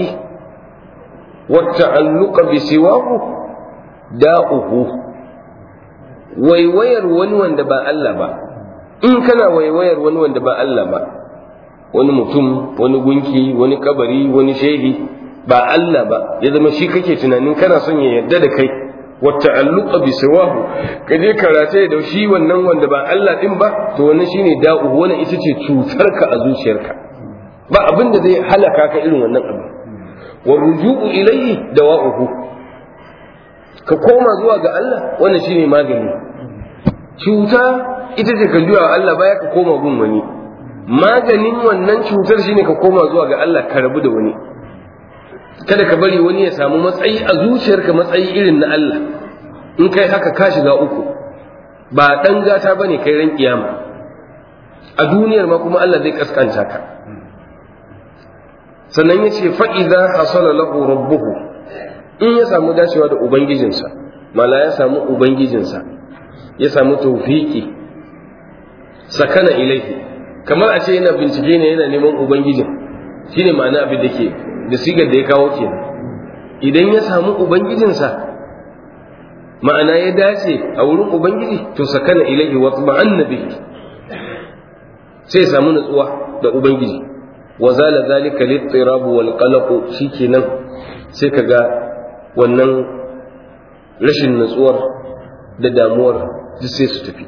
Speaker 2: والتعلق بسواه داؤه waiwayar wani wanda ba Allah ba in kana waiwayar wani wanda ba Allah ba wani mutum wani gunki wani kabari wani shehi ba Allah ba ya zama shi kake tunanin kana son ya yarda da kai wata alluqa bi sawahu ka je karate da shi wannan wanda ba Allah din ba to wannan shine da'u wannan ita ce cutarka a zuciyarka ba abin da zai halaka ka irin wannan abu wa ruju'u ilayhi dawa'uhu ka koma zuwa ga Allah wannan shine magani cuta ita ce ka juya wa Allah baya ka koma gun wani maganin wannan cutar shine ka koma zuwa ga Allah ka rabu da wani kada ka bari wani ya samu matsayi a zuciyarka matsayi irin na Allah in kai haka ka shiga uku ba dan gata bane kai ran kiyama a duniyar ma kuma Allah zai kaskanta ka sannan ya ce fa'iza hasala lahu rabbuhu in ya samu dacewa da ubangijinsa mala ya samu ubangijinsa ya samu taufiki sakana ilaihi kamar a ce yana bincike ne yana neman ubangijin shine ma'ana abin da ke da sigar da ya kawo ke idan ya samu ubangijinsa ma'ana ya dace a wurin ubangiji to sakana ilaihi wa tuma'anna bihi sai ya samu natsuwa da ubangiji wa zala zalika littirab wal qalaq shikenan sai kaga wannan rashin natsuwar da damuwar duk sai su tafi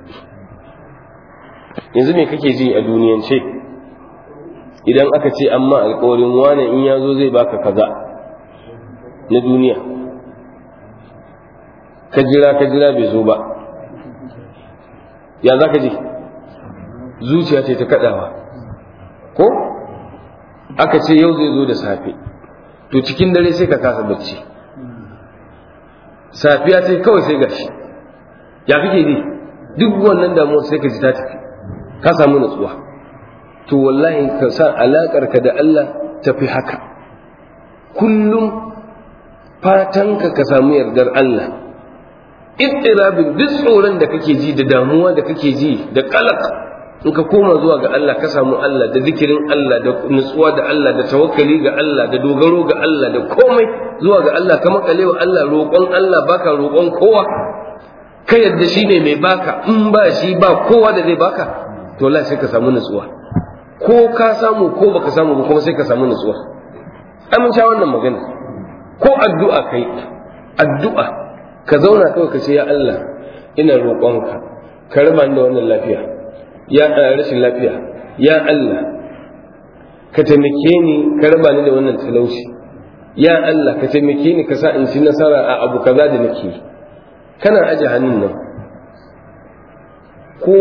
Speaker 2: yanzu me kake ji a duniyance idan aka ce amma alkawarin wane in ya zo zai baka kaza na duniya ka jira ka jira bai zo ba ya za ka ji zuciya ce ta kadawa ko aka ce yau zai zo da safe to cikin dare sai ka kasa bacci safiya sai kawai sai gashi ya kake ji duk wannan damuwar sai ka ji ta tafi ka samu natsuwa to wallahi ka sa alakar ka da Allah tafi haka kullum fatanka ka samu yardar Allah ittirabin duk tsoron da kake ji da damuwa da kake ji da kalak in ka koma zuwa ga Allah ka samu Allah da zikirin Allah da nutsuwa da Allah da tawakkali ga Allah da dogaro ga Allah da komai zuwa ga Allah ka makale wa Allah roƙon Allah baka roƙon kowa ka yadda shi ne mai baka in ba shi ba kowa da zai baka to Allah sai ka samu nutsuwa ko ka samu ko baka samu ba kuma sai ka samu nutsuwa amince wannan magana ko addu'a kai addu'a ka zauna kawai ka ce ya Allah ina roƙonka ka raba ni da wannan lafiya ya rashin lafiya ya Allah ka taimake ni ka raba ni da wannan talauci ya Allah ka taimake ni ka sa in ci nasara a abu kaza da nake kana aje hannun nan ko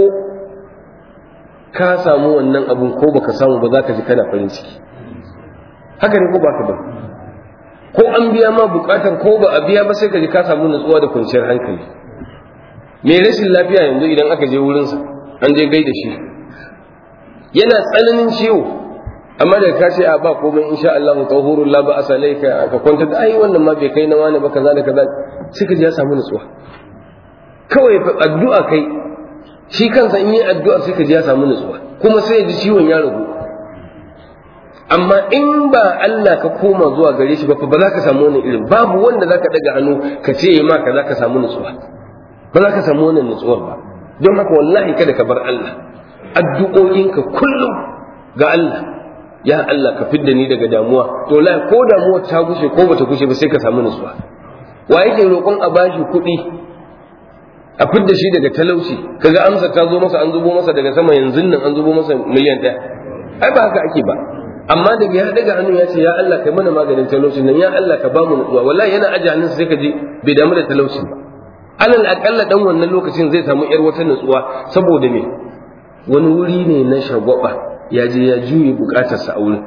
Speaker 2: ka samu wannan abun ko baka samu ba za ka ji kana farin ciki haka ne ko baka ba ko an biya ma bukatar ko ba a biya ba sai ka ji ka samu nutsuwa da kwanciyar hankali me rashin lafiya yanzu idan aka je wurinsa an je gaida shi yana tsananin ciwo amma da ka ce a ba komai insha Allah tahurul la ba asalai ka ka kwanta da ai wannan ma bai kai na wani ba kaza da kaza sai ka ji ya samu nutsuwa kawai addu'a kai shi kansa in yi addu'a sai ka ji ya samu nutsuwa kuma sai ya ji ciwon ya ragu amma in ba Allah ka koma zuwa gare shi ba ba za ka samu wannan irin babu wanda za ka daga hannu ka ce ma ka za ka samu nutsuwa ba za ka samu wannan nutsuwar ba don haka wallahi kada ka bar Allah addu'o'inka kullum ga Allah ya Allah ka fidda ni daga damuwa to la ko damuwa ta gushe ko bata gushe ba sai ka samu nutsuwa wa yake roƙon a bashi kuɗi a fidda shi daga talauci kaga amsa ta zo masa an zubo masa daga sama yanzu nan an zubo masa miliyan ɗaya ai ba haka ake ba amma daga ya daga hannu ya ce ya Allah kai mana maganin talaucin nan ya Allah ka bamu nutsuwa wallahi yana aje hannun sai ka ji bai damu da talaucin ba alal akalla dan wannan lokacin zai samu yar wata nutsuwa saboda me wani wuri ne na shagwaba ya je ya juye bukatarsa a wurin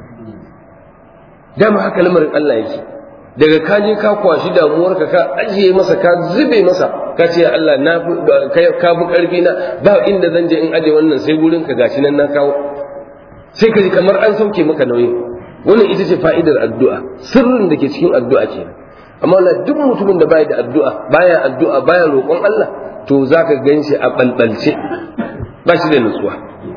Speaker 2: dama haka lamarin Allah yake daga ka je ka kwashi damuwarka ka ajiye masa ka zube masa ka ce Allah na ka fi karfi na ba inda zan je in aje wannan sai gurin ka gashi nan na kawo sai ka ji kamar an sauke maka nauyi wannan ita ce fa'idar addu'a sirrin da ke cikin addu'a kenan amma Allah duk mutumin da baya da addu'a baya addu'a baya roƙon Allah to zaka ganshi a balbalce ba shi da nutsuwa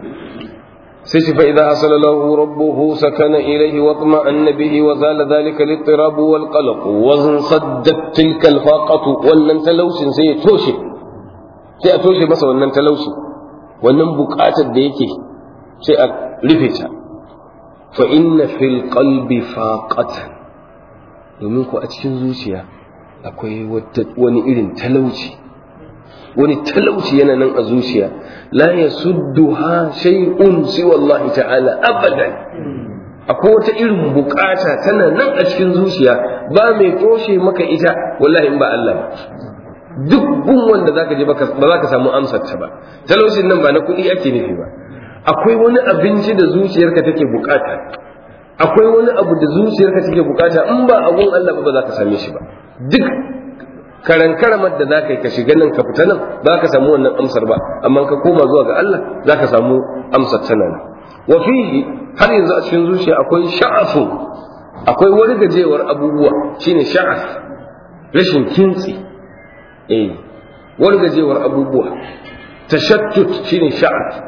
Speaker 2: sai shi fa idza hasala lahu rabbuhu sakana ilayhi wa tma'anna bihi wa zala dhalika al-ittirab wal qalaq wa saddat tilka al-faqatu wannan talaucin sai ya toshe sai a toshe masa wannan talauci wannan buƙatar da yake sai a rufe ta fa inna fil qalbi faqatan domin ku a cikin zuciya akwai wani irin talauci wani talauci yana nan a zuciya la yasudduha shay'un siwa Allah ta'ala abadan akwai wata irin bukata tana nan a cikin zuciya ba mai toshe maka ita wallahi in ba Allah ba duk gun wanda zaka je ba za ka samu amsar ta ba talaucin nan ba na kuɗi ake nufi ba akwai wani abinci da zuciyarka take bukata akwai wani abu da zuciyarka take bukata in ba abun Allah ba ba za ka same shi ba duk karan karamar da za ka yi ka shiga nan ka fita nan ba ka samu wannan amsar ba amma ka koma zuwa ga Allah za ka samu amsar ta nan wa fihi har yanzu a cikin zuciya akwai sha'afu akwai wani gajewar abubuwa shine sha'af rashin kintsi eh wani gajewar abubuwa tashattut shine sha'af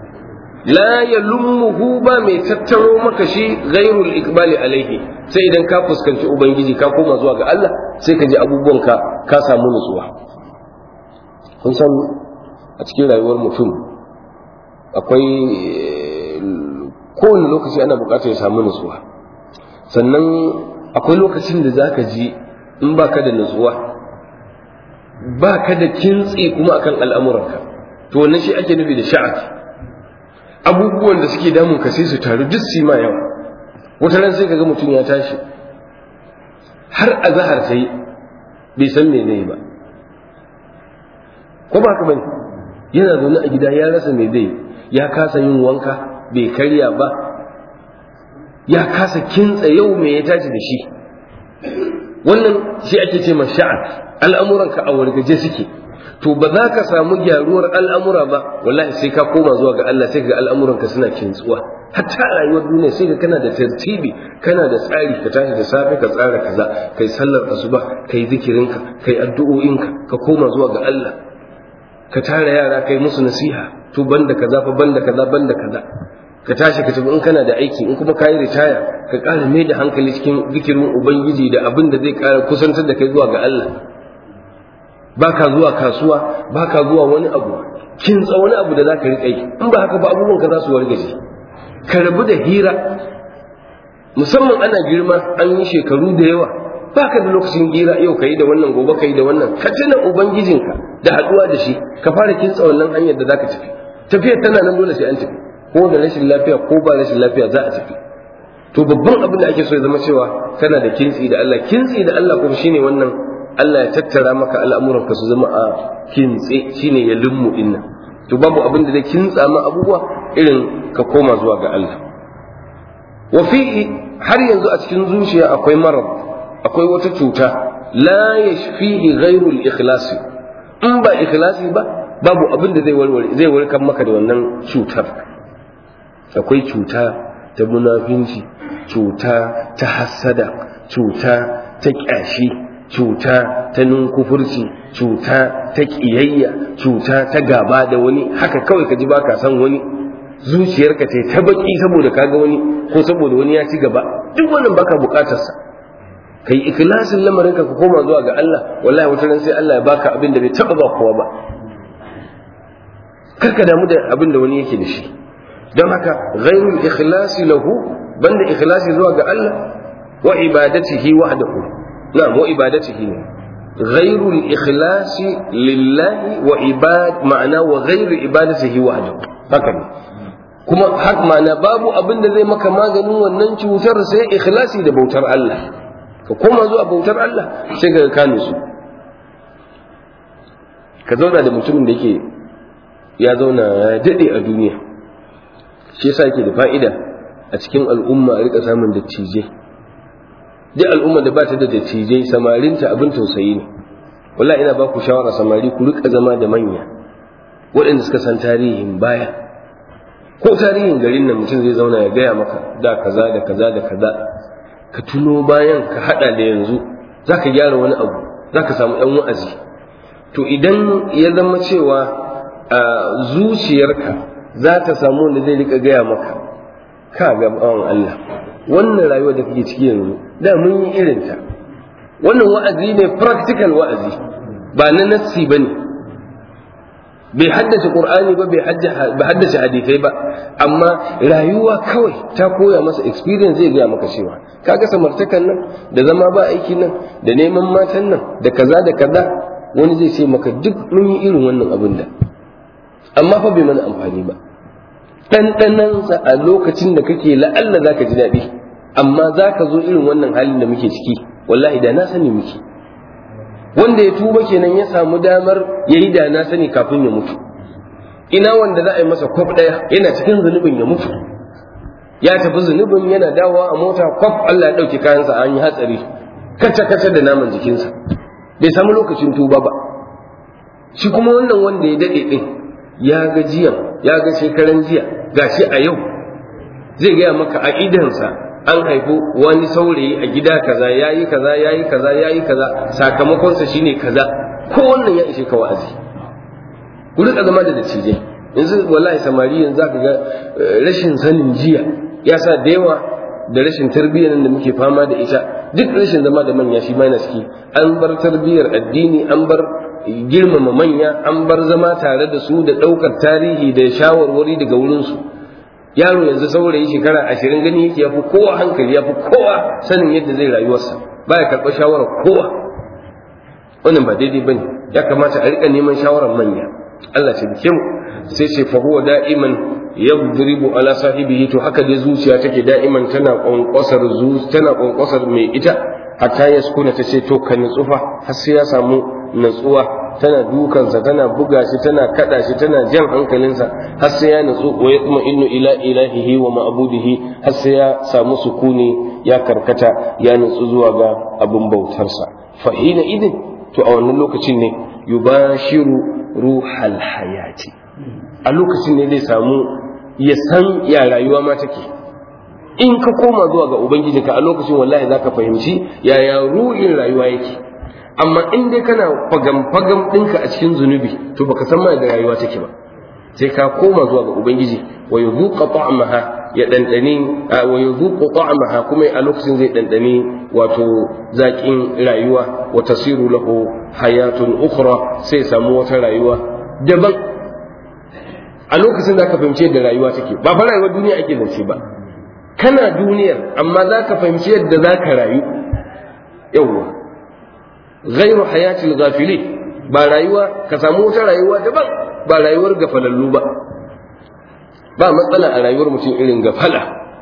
Speaker 2: la yalummuhu ba mai tattaro maka shi ghairul ikbali alaihi sai idan ka fuskanci ubangiji ka koma zuwa ga Allah sai ka ji abubuwanka ka samu nutsuwa kun san a cikin rayuwar mutum akwai kowane lokaci ana bukatar ya samu nutsuwa sannan akwai lokacin da zaka ji in baka da nutsuwa baka da kintsi kuma akan al'amuranka to wannan shi ake nufi da sha'afi abubuwan da suke damun ka sai su taru duk su ma yawa wata ran sai kaga mutum ya tashi har azahar sai bai san me zai ba ko ba ka bane yana zaune a gida ya rasa me zai ya kasa yin wanka bai karya ba ya kasa kintsa yau me ya tashi da shi wannan shi ake ce sha'an al'amuranka a wargaje suke to ba za ka samu gyaruwar al'amura ba wallahi sai ka koma zuwa ga Allah sai ga al'amuranka suna kintsuwa hatta rayuwar duniya sai ka kana da tartibi kana da tsari ka tashi da safe ka tsara kaza kai sallar asuba kai zikirinka kai addu'o'inka ka koma zuwa ga Allah ka tara yara kai musu nasiha to banda kaza fa banda kaza banda kaza ka tashi ka tafi in kana da aiki in kuma ka yi ritaya ka ƙara mai da hankali cikin zikirin ubangiji da abin da zai ƙara kusantar da kai zuwa ga Allah baka zuwa kasuwa baka zuwa wani abu kin tsa wani abu da za ka riƙa yi in ba haka ba abubuwan ka za su wargaje ka rabu da hira musamman ana girma an yi shekaru da yawa baka da lokacin hira yau ka yi da wannan gobe ka yi da wannan ka tuna ubangijinka da haɗuwa da shi ka fara kintsa wannan hanyar da za ka tafi tafiyar tana nan dole sai an tafi ko da rashin lafiya ko ba rashin lafiya za a tafi to babban abin da ake so ya zama cewa kana da kintsi da Allah kintsi da Allah kuma shine wannan Allah ya tattara maka al'amuran ka su zama a kintse shine ya lummu dinnan to babu abin da zai kintsa ma abubuwa irin ka koma zuwa ga Allah wa fihi har yanzu a cikin zuciya akwai marad akwai wata cuta la yashfihi ghairu al-ikhlas in ba ikhlasi ba babu abin da zai warware zai warkar maka da wannan cutar akwai cuta ta munafinci cuta ta hassada cuta ta ƙyashi cuta ta nunkufurci cuta ta ƙiyayya cuta ta gaba da wani haka kawai ka ji ba ka san wani zuciyarka ta ta baki saboda kaga wani ko saboda wani ya ci gaba duk wannan baka bukatarsa kai ikhlasin lamarin ka koma zuwa ga Allah wallahi wata ran sai Allah ya baka abin da bai taba ba kowa ba kar ka damu da abin da wani yake da shi don haka ghairul ikhlasi lahu banda ikhlasi zuwa ga Allah wa ibadatihi wahdahu na'am wa ibadatihi ne ghairul ikhlasi lillahi wa ibad ma'ana wa ghairu ibadatihi wahdahu haka ne kuma har ma'ana babu abin da zai maka maganin wannan cutar sai ikhlasi da bautar Allah ka koma zuwa bautar Allah sai ka kane su ka zauna da mutumin da yake ya zauna ya daɗe a duniya shi yasa yake da fa'ida a cikin al'umma a rika samun dattijai duk al'umma da ba ta da dattijai samarinta abin tausayi ne wallahi ina ba ku shawara samari ku rika zama da manya waɗanda suka san tarihin baya ko tarihin garin nan mutum zai zauna ya gaya maka da kaza da kaza da kaza ka tuno bayan ka hada da yanzu za ka gyara wani abu za ka samu ɗan wa'azi to idan ya zama cewa a zuciyarka za ta samu wanda zai rika gaya maka ka ga bawan Allah wannan rayuwa da kake ciki yanzu da mun yi irinta wannan wa'azi ne practical wa'azi ba na nassi ba ne bai haddace qur'ani ba bai haddace hadisai ba amma rayuwa kawai ta koya masa experience zai gaya maka cewa kaga samartakan nan da zama ba aiki nan da neman matan nan da kaza da kaza wani zai ce maka duk mun yi irin wannan abin da amma fa bai mana amfani ba ɗanɗanansa a lokacin da kake la'alla za ka ji daɗi amma za ka zo irin wannan halin da muke ciki wallahi da na sani muke wanda ya tuba kenan ya samu damar ya yi da na sani kafin ya mutu ina wanda za a yi masa kwaf ɗaya yana cikin zunubin ya mutu ya tafi zunubin yana dawowa a mota kwaf Allah ya ɗauki kayansa an yi hatsari kaca kaca da naman jikinsa bai samu lokacin tuba ba shi kuma wannan wanda ya daɗe ɗin ya ga jiya ya ga shekaran jiya gashi a yau zai gaya maka a idansa an haifu wani saurayi a gida kaza yayi kaza yayi kaza yayi kaza sakamakonsa shine kaza ko wannan ya ishe ka wa'azi ku rika zama da dattijai yanzu wallahi samari yanzu zaka ga rashin sanin jiya ya sa da yawa da rashin tarbiyyar da muke fama da ita duk rashin zama da manya shi ma yana ciki an bar tarbiyyar addini an bar girmama manya an bar zama tare da su da ɗaukar tarihi da shawarwari daga wurinsu yaro yanzu saurayi shekara ashirin gani yake ya fi kowa hankali ya fi kowa sanin yadda zai rayuwarsa baya karɓar shawarar kowa wannan ba daidai bane ya kamata a rika neman shawarar manya Allah ce bike mu sai ce fa huwa da'iman yadribu ala sahibihi to haka dai zuciya take da'iman tana kwankwasar zu tana kwankwasar mai ita hatta ya sukuna ta ce to ka nutsufa har sai ya samu natsuwa tana dukansa tana buga shi tana kada shi tana jan hankalinsa har sai ya natsu wa ya kuma innu ila ilahihi wa ma'budihi har sai ya samu sukuni ya karkata ya natsu zuwa ga abin bautarsa fa hina idin to a wannan lokacin ne yubashiru ruhal hayati a lokacin ne zai samu ya san ya rayuwa ma take in ka koma zuwa ga ubangijinka a lokacin wallahi zaka fahimci yaya ruhin rayuwa yake amma in dai kana fagam fagam ɗinka a cikin zunubi to baka san ma da rayuwa take ba sai ka koma zuwa ga ubangiji wa yudhuqa ta'amaha ya dandani wa yudhuqa ta'amaha kuma a lokacin zai dandani wato zakin rayuwa wa tasiru lahu hayatun ukhra sai samu wata rayuwa daban a lokacin da ka fahimci yadda rayuwa take ba fa rayuwar duniya ake zance ba kana duniyar amma za ka fahimci yadda za ka rayu yawwa ghairu hayatil ghafili ba rayuwa ka samu wata rayuwa daban ba rayuwar gafalallu ba ba matsala a rayuwar mutum irin gafala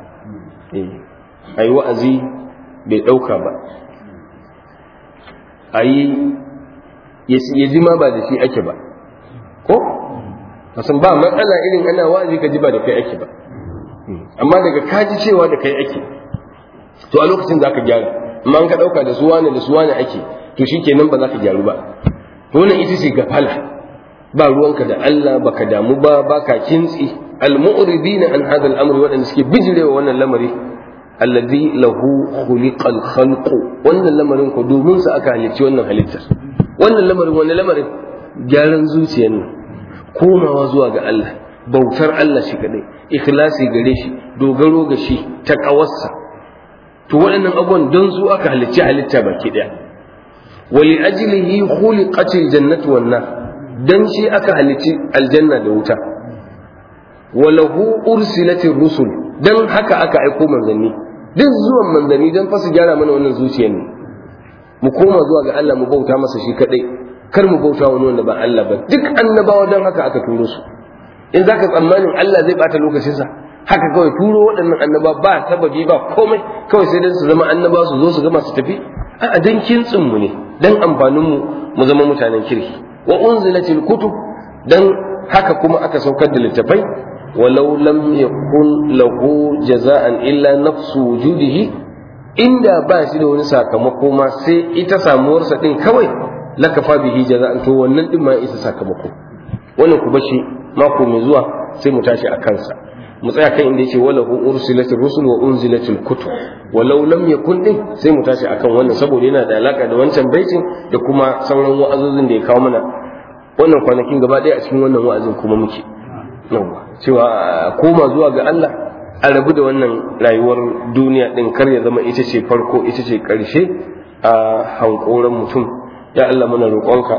Speaker 2: a yi wa'azi bai ɗauka ba a yi ya ji ma ba da shi ake ba ko kasan ba matsala irin ana wa'azi ka ji ba da kai ake ba amma daga kaji cewa da kai ake to a lokacin za ka gyara amma an ka ɗauka da su wane da su wane ake to shi kenan ba za ka gyaru ba wannan ita ce gafala ba ruwanka da Allah baka damu ba baka kintsi al-mu'ridina an hadha al-amri waɗanda suke bijirewa wannan lamari alladhi lahu khuliqal khalqu wannan lamarin ko domin sa aka halicci wannan halittar wannan lamarin wannan lamarin gyaran zuciyar nan komawa zuwa ga Allah bautar Allah shi kadai ikhlasi gare shi dogaro ga shi taqawarsa to waɗannan abubuwan don su aka halicci halitta baki daya wali ajlihi khuliqatil jannatu wan nar dan shi aka halicci aljanna da wuta walahu ursilatir rusul dan haka aka aiko manzanni duk zuwan manzanni dan fa su gyara mana wannan zuciyar ne mu koma zuwa ga Allah mu bauta masa shi kadai kar mu bauta wani wanda ba Allah ba duk annabawa dan haka aka turo su in zaka tsammanin Allah zai bata lokacinsa haka kawai turo waɗannan annaba ba sababi ba komai kawai sai dan su zama annaba su zo su gama su tafi a dan kintsin mu ne dan amfanin mu mu zama mutanen kirki wa unzilatil kutub dan haka kuma aka saukar da littafai walau lam yakun lahu jaza'an illa nafsu wujudihi inda ba shi da wani sakamako ma sai ita samuwarsa din kawai lakafa bihi jaza'an to wannan din ma isa sakamako wannan ku bashi mako mai zuwa sai mu tashi a kansa mu tsaya kan inda yake wala hu ursilatir rusul wa unzilatil kutub walau lam yakun din sai mu tashi akan wannan saboda yana da alaka da wancan baitin da kuma sauran wa'azozin da ya kawo mana wannan kwanakin gaba ɗaya a cikin wannan wa'azin kuma muke yawa cewa koma zuwa ga Allah a rabu da wannan rayuwar duniya din kar ya zama ita ce farko ita ce ƙarshe a hankoran mutum ya Allah muna roƙonka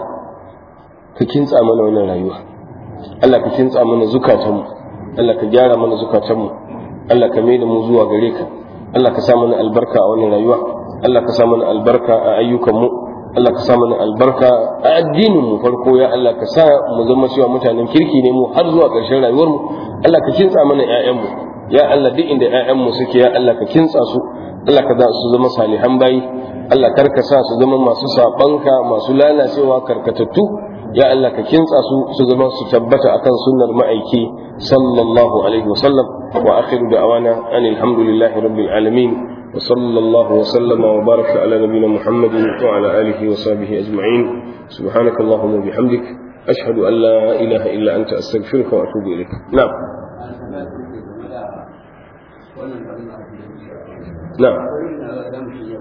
Speaker 2: ka kintsa mana wannan rayuwa Allah ka kintsa mana zukatanmu Allah ka gyara mana zukatanmu Allah ka mai da mu zuwa gare ka Allah ka sa mana albarka a wannan rayuwa Allah ka sa mana albarka a ayyukanmu Allah ka sa mana albarka a addinin mu farko ya Allah ka sa mu zama cewa mutanen kirki ne mu har zuwa ƙarshen rayuwar mu Allah ka kintsa mana ƴaƴan mu ya Allah duk inda ƴaƴan mu suke ya Allah ka kintsa su Allah ka za su zama salihan bayi Allah kar ka sa su zama masu sabanka masu lalacewa karkatattu ya Allah ka kintsa su su zama su tabbata akan sunnar ma'aiki sallallahu alaihi wasallam wa akhiru da'wana anil hamdulillahi rabbil alamin wa sallallahu wa sallama wa baraka ala nabiyyina muhammadin wa ala alihi wa sahbihi ajma'in subhanaka allahumma bihamdik ashhadu an la ilaha illa anta astaghfiruka wa atubu ilaik na'am na'am